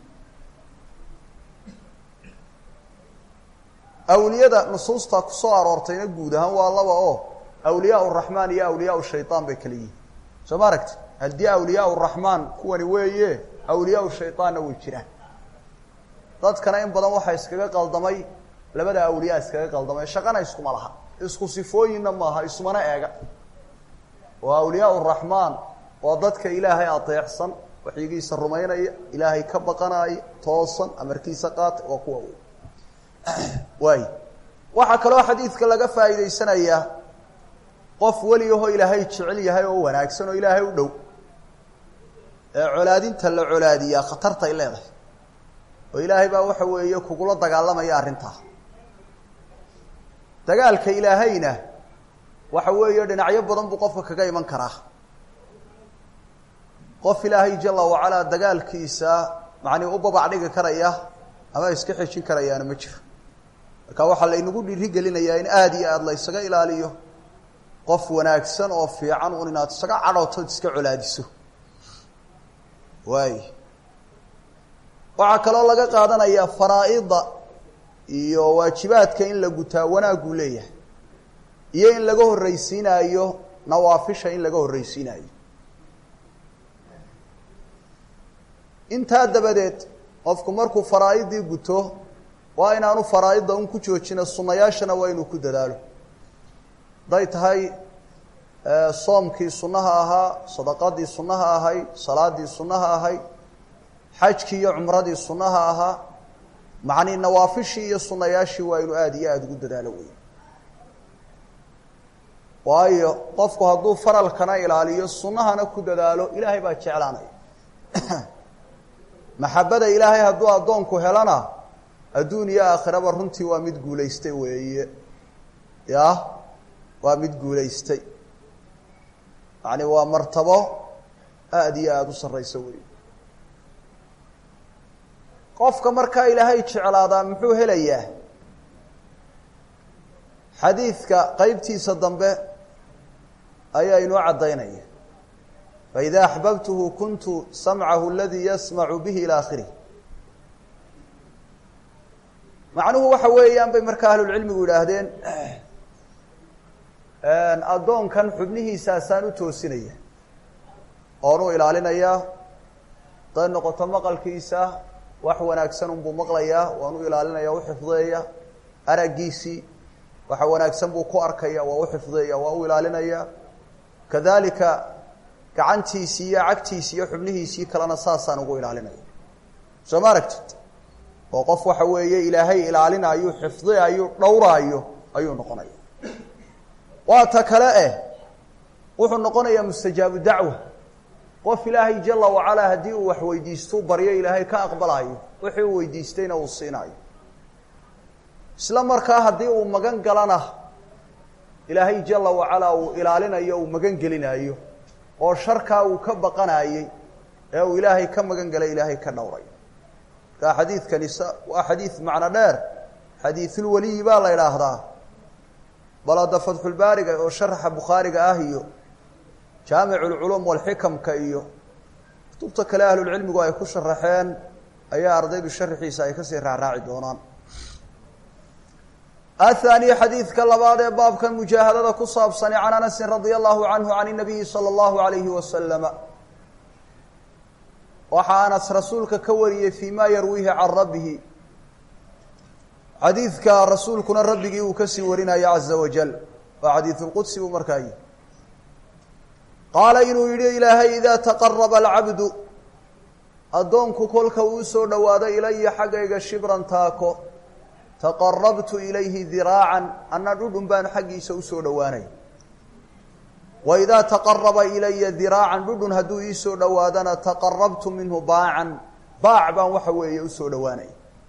awliyada nusuusta kusoo aroortayna guud ahaan waa laba oo awliyaa raxmaan iyo awliyaa shayaan bay kala yihiin soo ma aragti haddii awliyaa raxmaan kuwani weeye awliyaa shayطaanna way jiraan dadkana in badan waxaa iskaga qaldamay labada awliyaa iskaga qaldamay shaqana iskuma laha isku sifooyinna maaha ismana eega oo awliyaa raxmaan waa dadka ilaahay ateecsan waxyigiisa rumaynaya ilaahay ka baqanaya toosan amarkiisa qaata waa kuwa wey waay waxaa kaloo xadiidka laga faa'iidaysanayaa qof weliyahoo ilaahay jecel yahay oo wanaagsan oo ilaahay u dhow ee colaadinta la colaadiyaa khatartay leedahay oo ilaahay baa waxa weeye kugula dagaalamaya arrintaa dagaalka ilaahayna waxa weeye dhinacyo badan buu qofka kaga iman karaa qof ilaahay jala wacalaa dagaalkiisa macnii u babac dhigi karaya ama iska xejin karayaana ma jiro marka waxaa laynagu dhiiri gelinayaa in aada iyo aada la ysaga ilaaliyo qof wanaagsan oo fiican un inaad isaga cadhootood iska colaadiso waay waxaa kaloo laga qaadanayaa faraa-ida iyo waajibaadka in la gutaa wanaaguu leeyahay iyo in laga horreysiinaayo nawaafisha in laga horreysiinaayo intaa dabadeed qofku markuu faraa-idii guto waa inaanu faraa-idda un ku joojina sunayaashana waa inuu ku dadaalo hadday tahay soomkii sunnaha ahaa sadaqadii sunnaha ahayd salaadii sunnaha ahayd xajkii iyo cumradii sunnaha ahaa macnii nawaafishii iyo sunayaashii waa inu aada iyo aada ugu dadaalo wey waayo qofku hadduu faralkana ilaaliyo sunnahana ku dadaalo ilaahay baa jeclaanaya maxabada ilaahay hadduu addoonku helana adduun iyo aakhiraba runtii waa mid guulaystay weeye ya waa mid guulaystay yacni waa martabo aada iyo aada u sarraysa weeye qofka markaa ilaahay jeclaadaa muxuu helayaa xadiidka qeybtiisa dambe ayaa inoo caddaynaya faida axbabtuhu kuntu samcahu aladii yasmacu bihi ilى akhirih macnuhu waxa weeyaan bay markaa ahlulcilmigu yidhaahdeen addoonkan xubnihiisaasaan u toosinaya oon u ilaalinayaa haday noqoto maqalkiisa wax wanaagsan unbuu maqlayaa waan u ilaalinaya u xifdeeya araggiisii waxa wanaagsan buu ku arkaya waa u xifdeeya waa u ilaalinaya kadalika gacantiisii iyo cagtiisii iyo xubnihiisii kalena saasaan ugu ilaalinaya soo ma aragtid oo qof waxa weeye ilaahay ilaalinayo xifdiayo dhowraayo ayuu noqonaya waa ta kale eh wuxuu noqonayaa mustajaabu dacwa qof ilaahay jala wacalaa haddii uu wax weydiistou baryo ilaahay ka aqbalaayo wixii uu weydiistayna uu siinaayo isla markaa haddii uu magan galana ilaahay jala wacalaa uu ilaalinayo uu magan gelinaayo oo sharkaa uu ka baqanaayey ee uu ilaahay ka magan galay ilaahay ka dhowray markaa xadiidkani s waa xadiid macno dheer xadiisulweliyi baa la idhaahdaa bal hadda fatxulbaariga oo sharaxa bukhaariga ah iyo jaamicu lculuum walxikamka iyo kutubta kale ahlulcilmigu ay ku sharaxeen ayaa ardaydu sharaxiisa ay kasii raacraaci doonaan athaniya xadiidka labaad ee baabkan mujaahadada ku saabsani can anasin radia allahu canhu can inabiyi sala allahu alayhi wasalama waxaa anas rasuulka ka wariyey fii ma yarwiihi can rabbihi xadiidka rasuulkuna rabbigii uu kasii warinaya caza wajal waa xadiisulqudsi buu markaa yihi qaala inuu yihi ilaahay idaa taqaraba alcabdu addoonku kolka uu soo dhowaado ilaya xaggayga shibran taako taqarabtu ilayhi diraacan anna dhudhun baan xaggiisa usoo dhowaanay wa idaa taqaraba ilaya diraacan dhudhun hadduu iisoo dhowaadana taqarabtu minhu baacan baac baan waxa weeye usoo dhowaanay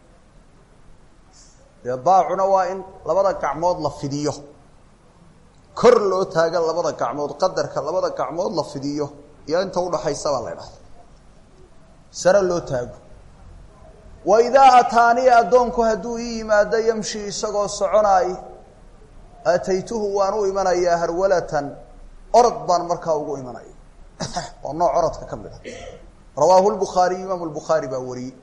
dee baacuna waa in labada gacmood la fidiyo kor loo taaga labada gacmood qadarka labada gacmood la fidiyo iyo inta udhaxaysa baa la idhahda sare loo taago wa idaa ataaniya addoonku hadduu ii yimaado yamshi isagoo soconaay ataytuhu waan u imanayaa harwalatan orod baan markaa ugu imanaya waa nooc orodka ka mid a rawaahu lbukhaariy imaamu lbukhaari baa wariyey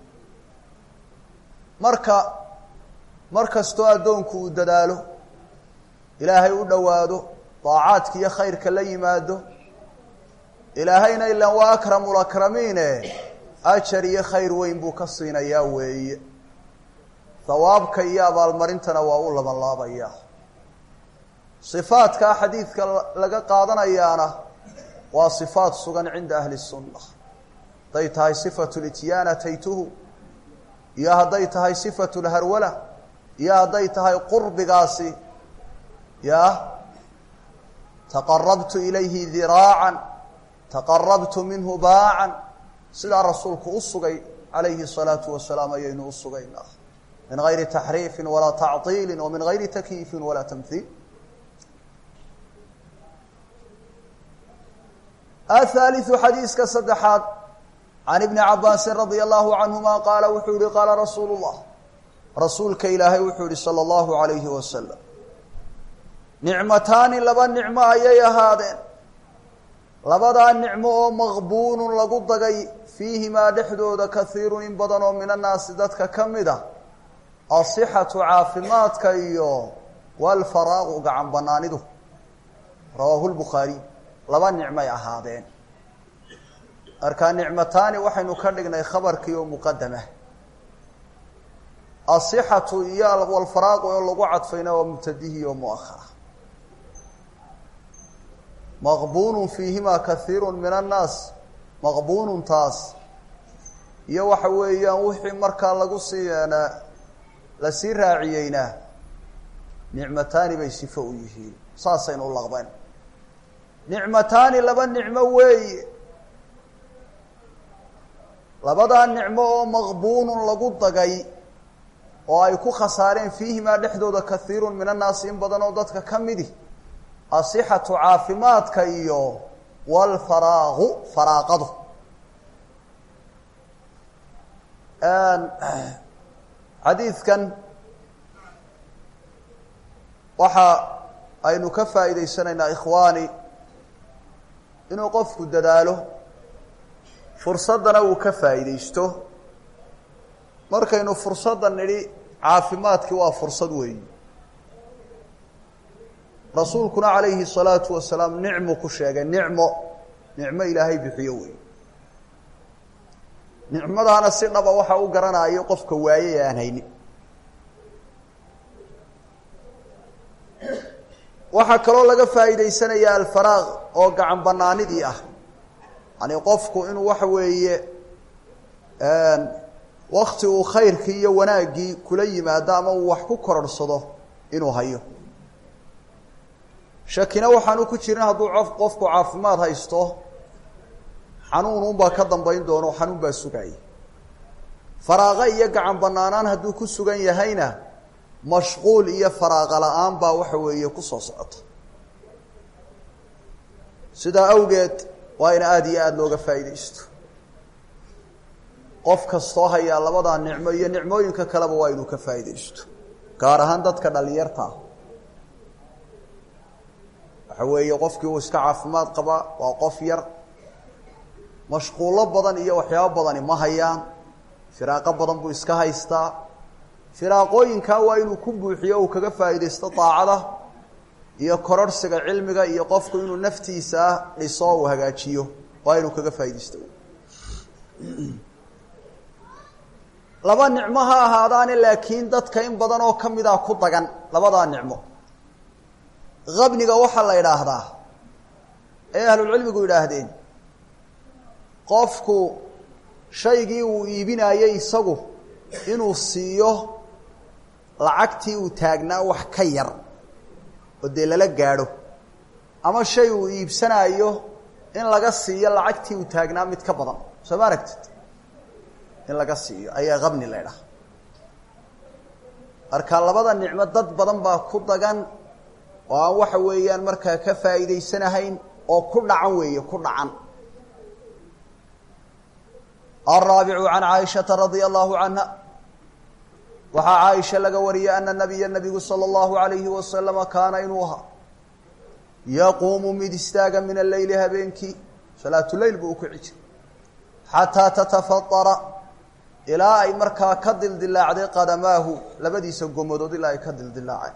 marka mar kastoo addoonku uu dadaalo ilaahay u dhowaado daacaadka iyo khayrka la yimaado ilaahayna ilan waa akramu lakramiine ajar iyo khayr weyn buu ka siinayaa weeye hawaabka iyo abaalmarintana waa u labanlaabayaa sifaadkaa xadiidka laga qaadanayaana waa sifaat sugan cinda ahli sunna hadday tahay sifatu lityaan ataytuhu iyo hadday tahay sifatu lharwala iyo hadday tahay qurbigaasi ya taqarabtu ilayhi diraacan taqarabtu minhu baacan sidaa rasuulku u sugay calayhi الsalaatu wasalaam ayaynu u sugaynaa min gayri taxriifin walaa tacطiili wa min gayri takyiifin walaa tamhiil ahaaliثu xadiiska saddexaad can ibni cabaasin radia allahu canhuma qaala wuxuu yihi qaala rasuulu اllah rasuulka ilaahay wuxuu yihi salى اllahu alayhi wasalam nicmataani laba nicmo ayay ahaadeen labadaa nicmo oo maqbuunun lagu dagay fiihimaa dhexdooda kaiirun in badan oo min annaasi dadka ka mid a asixatu caafimaadka iyo walfaraaqu gacan banaanidu rawaahu lbukhaariy laba nicmay ahaadeen markaa nicmataani waxaynu ka dhignay khabarkii oo muqadamah asixatu iyo walfaraaqu oo lagu cadfayna waa mubtadihii oo muahara maqbuunun fiihimaa kaiiru min annaas maqbuunun taas iyo waxa weeyaan wixii markaa lagu sii lasii raaciyeyna nicmataani bay sifo u yihiin saasaynu u laqbeen nicmataani laba nicmo weeye labadaa nicmo oo maqbuunun lagu dagay oo ay ku khasaareen fiihimaa dhexdooda kahiirun min annaasi in badan oo dadka ka midi asixatu caafimaadka iyo walfaraaqu faraaqadu xadiidkan waxa aynu ka faa'iidaysanaynaa ikhwaani inuu qofku dadaalo fursaddana uu ka faa'iidaysto markaynu fursadda nidhi caafimaadkii waa fursad weeyi rasuulkuna calayhi salaatu wasalaam nicmu ku sheegay nicmo nicmo ilaahay bixiyo wey nicmadaana si dhaba waxa u garanayo qofka waaye ee aan haynin waxaa kaloo laga faa'iidaysanaya alfaraaq oo gacan banaanidii ah yani qofku inuu waxa weeye wakti uu khayrkii iyo wanaaggii kula yimaado ama uu wax ku kororhsado inuu hayo shakina waxaanu ku jirin hadduu qofku caafimaad haysto xanuun unbaa ka dambayn doono xanuun baa sugaya faraaqa iyo gacan banaanaan hadduu ku sugan yahayna mashquul iyo faraaqa la-aan baa waxa weeye kusoo socota sidaa awgeed waa in aada iyo aada looga faa'iidaysto qof kastoo hayaa labadaa nicmo iyo nicmooyinka kaleba waa inuu ka faa'iidaysto gaar ahaan dadka dhalinyarta ah waxa weeye qofkii uu iska caafimaad qabaa waa qof yar mashquullo badan iyo waxyaabo badani ma hayaan firaaqo badan buu iska haystaa firaaqooyinkaa waa inuu ku buuxiyo uu kaga faa'iidaysto daacada iyo kororhsiga cilmiga iyo qofku inuu naftiisa dhiso uu hagaajiyo waa inuu kaga faa'iidaysto laba nicmo ha ahaadaane laakiin dadka in badan oo ka mida ku dagan labadaa nicmo qabniga waxaa la idhaahdaa ee ahlulcilmigu yidhaahdeen qofku shaygii uu iibinaayey isagu inuu siiyo lacagtii uu taagnaa wax ka yar oo dee lala gaadho ama shay uu iibsanaayo in laga siiyo lacagtii uu taagnaa mid ka badan soo ma aragtid in laga siiyo ayaa qabni la ydhaha marka labada nicmo dad badan baa ku dagan oo aan waxa weeyaan markaa ka faa'iidaysanahayn oo ku dhacan weeye ku dhacan alraabicu can caaishata radia allahu canha waxaa caaisha laga wariyey ana nabiya nabigu sala allahu alayhi wasalama kaana inuu ahaa yaquumu mid istaaga min alleyli habeenkii salaatuleyl buu u kici jiray xataa tatafadara ilaa ay markaa ka dildilaacday qadamaahu labadiisa gomadood ilaa ay ka dildilaaceen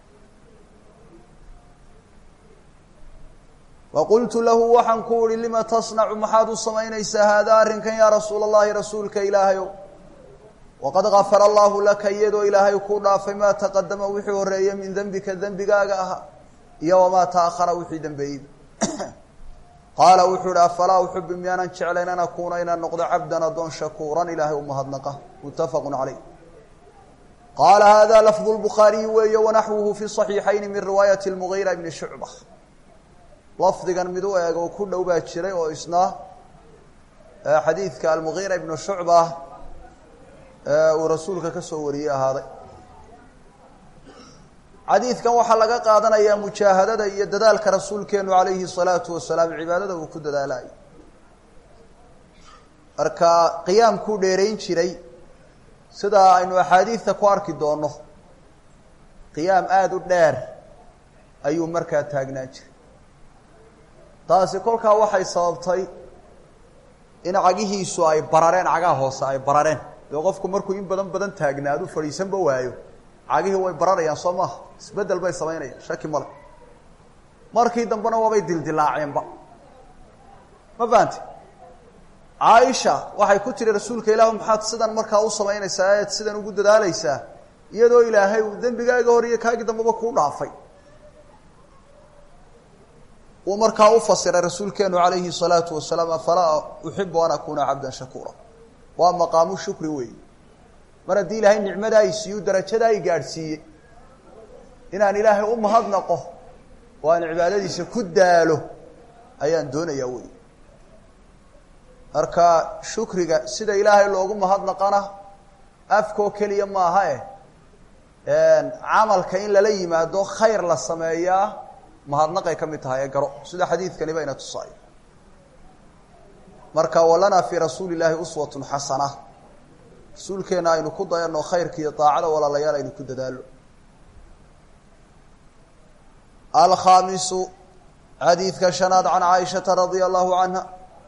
waqultu lahu waxaan ku uhi lima tasnacu maxaad u samaynaysaa haadaa arrinkan yaa rasuula allahi rasuulka ilaahayow waqad gafara allahu laka iyadoo ilaahay kuu dhaafay maa taqadama wixii horeeyey min dembika dembigaaga ahaa iyo wamaa taahara wixii dembeeyey qaala wuxuu ihi afalaa uxubi miyaanan jeclayn an akuuna inaan noqdo cabdan adoon shakuuran ilaahay umahadnaqa muttafaqu caleyh qaala hada lafdu lbukhaariyi weeye wanaxwuhu fi صaxiixayni min riwaayati lmugiira bni shucba lafdigan mid u eeg oo ku dhow baa jiray oo isna xadiidka almugiira ibnu shucba uu rasuulka ka soo wariyey ahaaday xadiidkan waxaa laga qaadanayaa mujaahadada iyo dadaalka rasuulkeenu calayhi salaatu wasalaam cibaadada uu ku dadaalayo marka qiyaamkuu dheerayn jiray sida aynu axaadiidta ku arki doonno qiyaam aada u dheer ayuu markaa taagnaan jiray taasi kolkaa waxay sababtay in cagihiisu ay barareen cagaha hoose ay barareen dee qofku markuu in badan badan taagnaadu fadhiisanba waayo cagihii way bararayaan soo maaha isbeddel bay samaynayaan shaki male markii dambena waabay dildilaaceenba ma fahanti caaisha waxay ku tiri rasuulka ilaahu maxaad sidan markaa u samaynaysaa eed sidan ugu dadaalaysaa iyadoo ilaahay uu dembigaaga hor iyo kaagii dambeba kuu dhaafay uu markaa u fasiray rasuulkeenu calayhi salaatu wasalaam afalaa uxibu an akuuna cabdan shakuura waa maqaamu shukri weey mar haddii ilaahay nicmada ay siiyu darajada ay gaadhsiiyey inaan ilaahay u mahadnaqo oo aan cibaadadiisa ku daalo ayaan doonayaa wey marka shukriga sida ilaahay loogu mahadnaqana afkoo keliya maaha eh camalka in lala yimaado khayr la sameeyaa mahadnaqay ka mid tahay ee garo sida xadiidkani bayna tusaay marka walanaa fii rasuuli llaahi uswatun xasana rasuulkeenna aynu ku dayano khayrka iyo daacada walaalayaal aynu ku dadaalo alkhaamisu xadiidka shanaad can caaishata radia allahu canha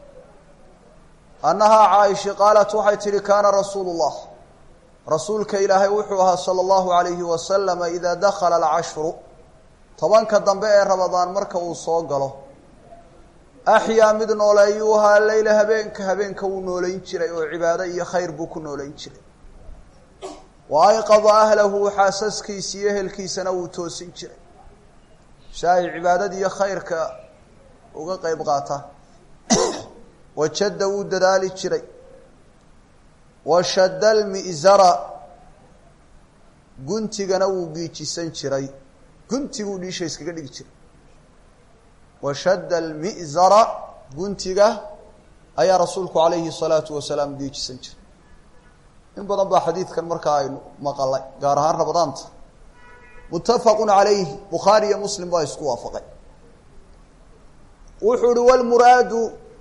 annahaa caaisha qaalat waxay tihi kaana rasuulu llah rasuulka ilaahay wuxuu ahaa sala allahu alayhi wasalama idaa dakhala alcashru tobanka dambe ee rabadaan marka uu soo galo axyaa mid nooleeyuu ahaa leyla habeenka habeenka wuu nooleyn jiray oo cibaado iyo khayr buu ku nooleyn jiray wa ayqada ahlahu xaasaskiisa iyo ehelkiisana wuu toosin jiray si ay cibaadada iyo khayrka uga qeyb qaataan wajadda wuu dadaali jiray washadda almi'zara guntigana wuu giijisan jiray guntiguu dhiisha iskaga dhigi jiray washadda almi'zara guntiga ayaa rasuulku calayhi salaatu wasalaam giijisan jiray in badan baa xadiidkan markaa aynu maqalay gaar ahaan rabadaanta muttafaqun calayhi bukhaari iyo muslim baa isku waafaqay wuxuu uhi walmuraadu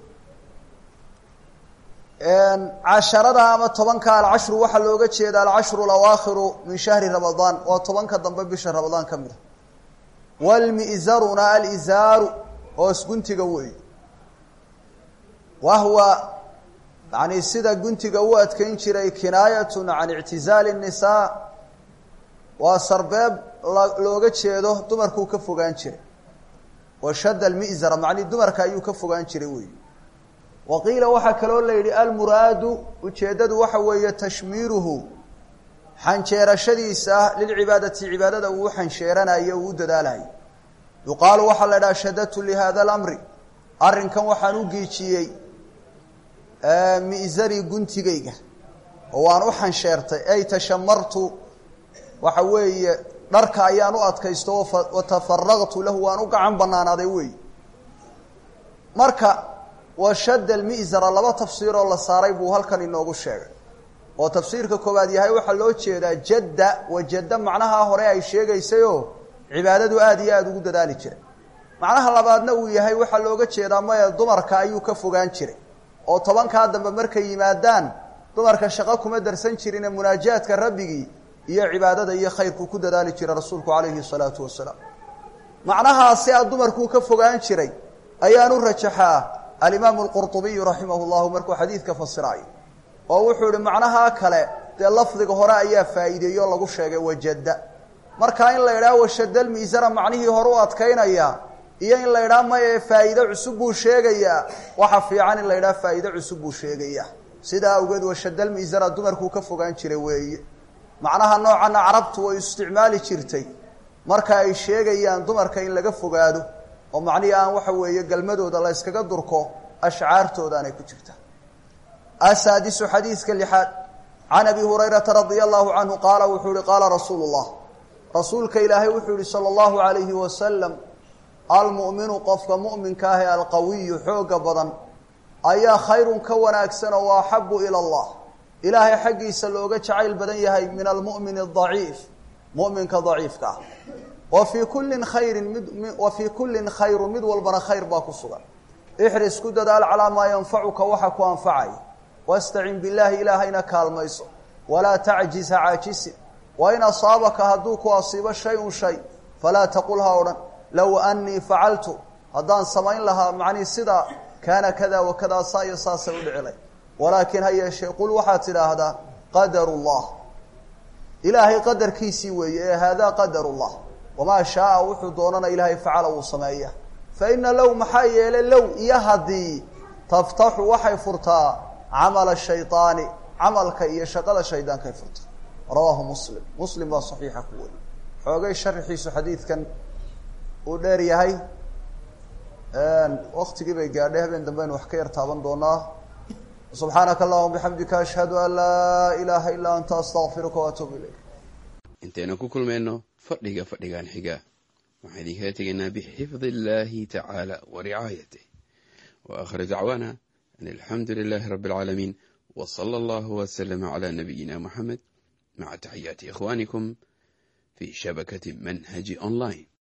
casharada ama tobanka alcashru waxaa looga jeeda alcashru alawaakhiru min shahri ramadaan waa tobanka dambe bisha ramadaan ka mid a walmi'zaruna alizaaru hoos guntiga weey wahwa yani sida guntiga u adkeyn jiray kinaayatun can ictizaali الnisaa waa sarbeeb looga jeedo dumarkuu ka fogaan jiray washadda almi'zara macnii dumarka ayuu ka fogaan jiray wey wa qiila waxaa kaloo la yidhi almuraadu ujeeddadu waxa weeye tashmiiruhu xanjeerashadiisa lilcibaadati cibaadada uu xansheeranayo uu u dadaalayo yuqaalu waxaa la idhaha shadadtu lihada alamri arrinkan waxaan u giijiyey mi'zari guntigayga oo waan u xansheertay ay tashamartu waxa weeye dharka ayaan u adkaysto watafaraqtu lahu waan u gacan banaanaaday wey marka washadda almi'zara laba tafsiiroo la saaray buu halkan inoogu sheegay oo tafsiirka koowaad yahay waxaa loo jeedaa jadda wajadda macnaha hore ay sheegaysayoo cibaadadu aada iyo aada ugu dadaali jiray macnaha labaadna uu yahay waxaa looga jeedaa maya dumarka ayuu ka fogaan jiray oo tobankaa dambe markay yimaadaan dumarka shaqo kuma darsan jirine munaajaadka rabbigii iyo cibaadada iyo khayrkuu ku dadaali jiray rasuulku calayhi salaatu wasalaam macnahaasi a dumarkuu ka fogaan jiray ayaanu rajaxaa alimaamu alqurطubiyu raximah llahu markuu xadiidka fasiraayo oo wuxuu ihi macnahaa kale dee lafdiga hore ayaa faa'iideeyo o lagu sheegay wajadda markaa in la idhaha washadda almiisara macnihii hore u adkaynaya iyo in la idhaha maye faa'iide cusub buu sheegayaa waxa fiican in la idhaha faa'iide cusub buu sheegayaa sidaa awgeed washadda almiisara dumarkuu ka fogaan jiray weeye macnaha noocanna carabtu way isticmaali jirtay marka ay sheegayaan dumarka in laga fogaado oo macnihii aan waxa weeye galmadooda la yskaga durko ashcaartoodaanay ku jirtaa asaadisu xadiidka lixaad can abi hurayrata radia allahu canhu qaala wuxuu yihi qaala rasuulu llah rasuulka ilaahay wuxuu yihi sala allahu alayhi wasalam almu'minu qofka mu'minka ah ee alqawiyu xooga badan ayaa khayrun ka wanaagsan oo axabu ila allah ilaahay xaggiisa looga jacayl badan yahay min almu'min adaciif mu'minka daciifka ah wa fii kullin khayrin mid wa fii kullin khayru mid walbana khayr baa ku sugan ixris ku dadaal calaa maa yanfacuka waxa ku anfacaya wastacin billaahi ilaahayna kaalmayso walaa tacjiz ha caajisin wa in asaabaka hadduu ku asiibo shay-un shay falaa taqul ha odhan low annii facaltu haddaan samayn lahaa macnii sidaa kaana kada wa kadaa saa iyo saasay u dhicilay walaakin ha yeeshee qul waxaad tidhaahdaa qadaru llah ilaahay qadarkiisii weeye ee haadaa qadaru llah wamaa shaaa wuxuu doonana ilaahay facala wuu sameeya fa ina low maxaa yeelay low iyo haddii taftaxu waxay furtaa camala shayطaani camalka iyo shaqada shaydaankay furtaa rawaahu muslim muslim baa saxiixa ku wari xoogay sharxiisu xadiidkan uu dheer yahay waktigii bay gaadhay habeen dambe aynu wax ka yar taaban doonaa subxaanaka allahuma bixamdika ashhadu an laa ilaaha ilaa anta astaqfiruka waatuubu ilayk intaynu ku kulmayno fadhiga fadhigan xiga waxaan idinkaga tegaynaa bixifdi illaahi tacaala wa ricaayatih wa aakhir dacwaana an alxamdu lilaahi rabbi alcaalamiin wa sala allahu wasalama calaa nabiyina muxamed maca taxiyaati ikhwaanikum fi shabakati manhaji online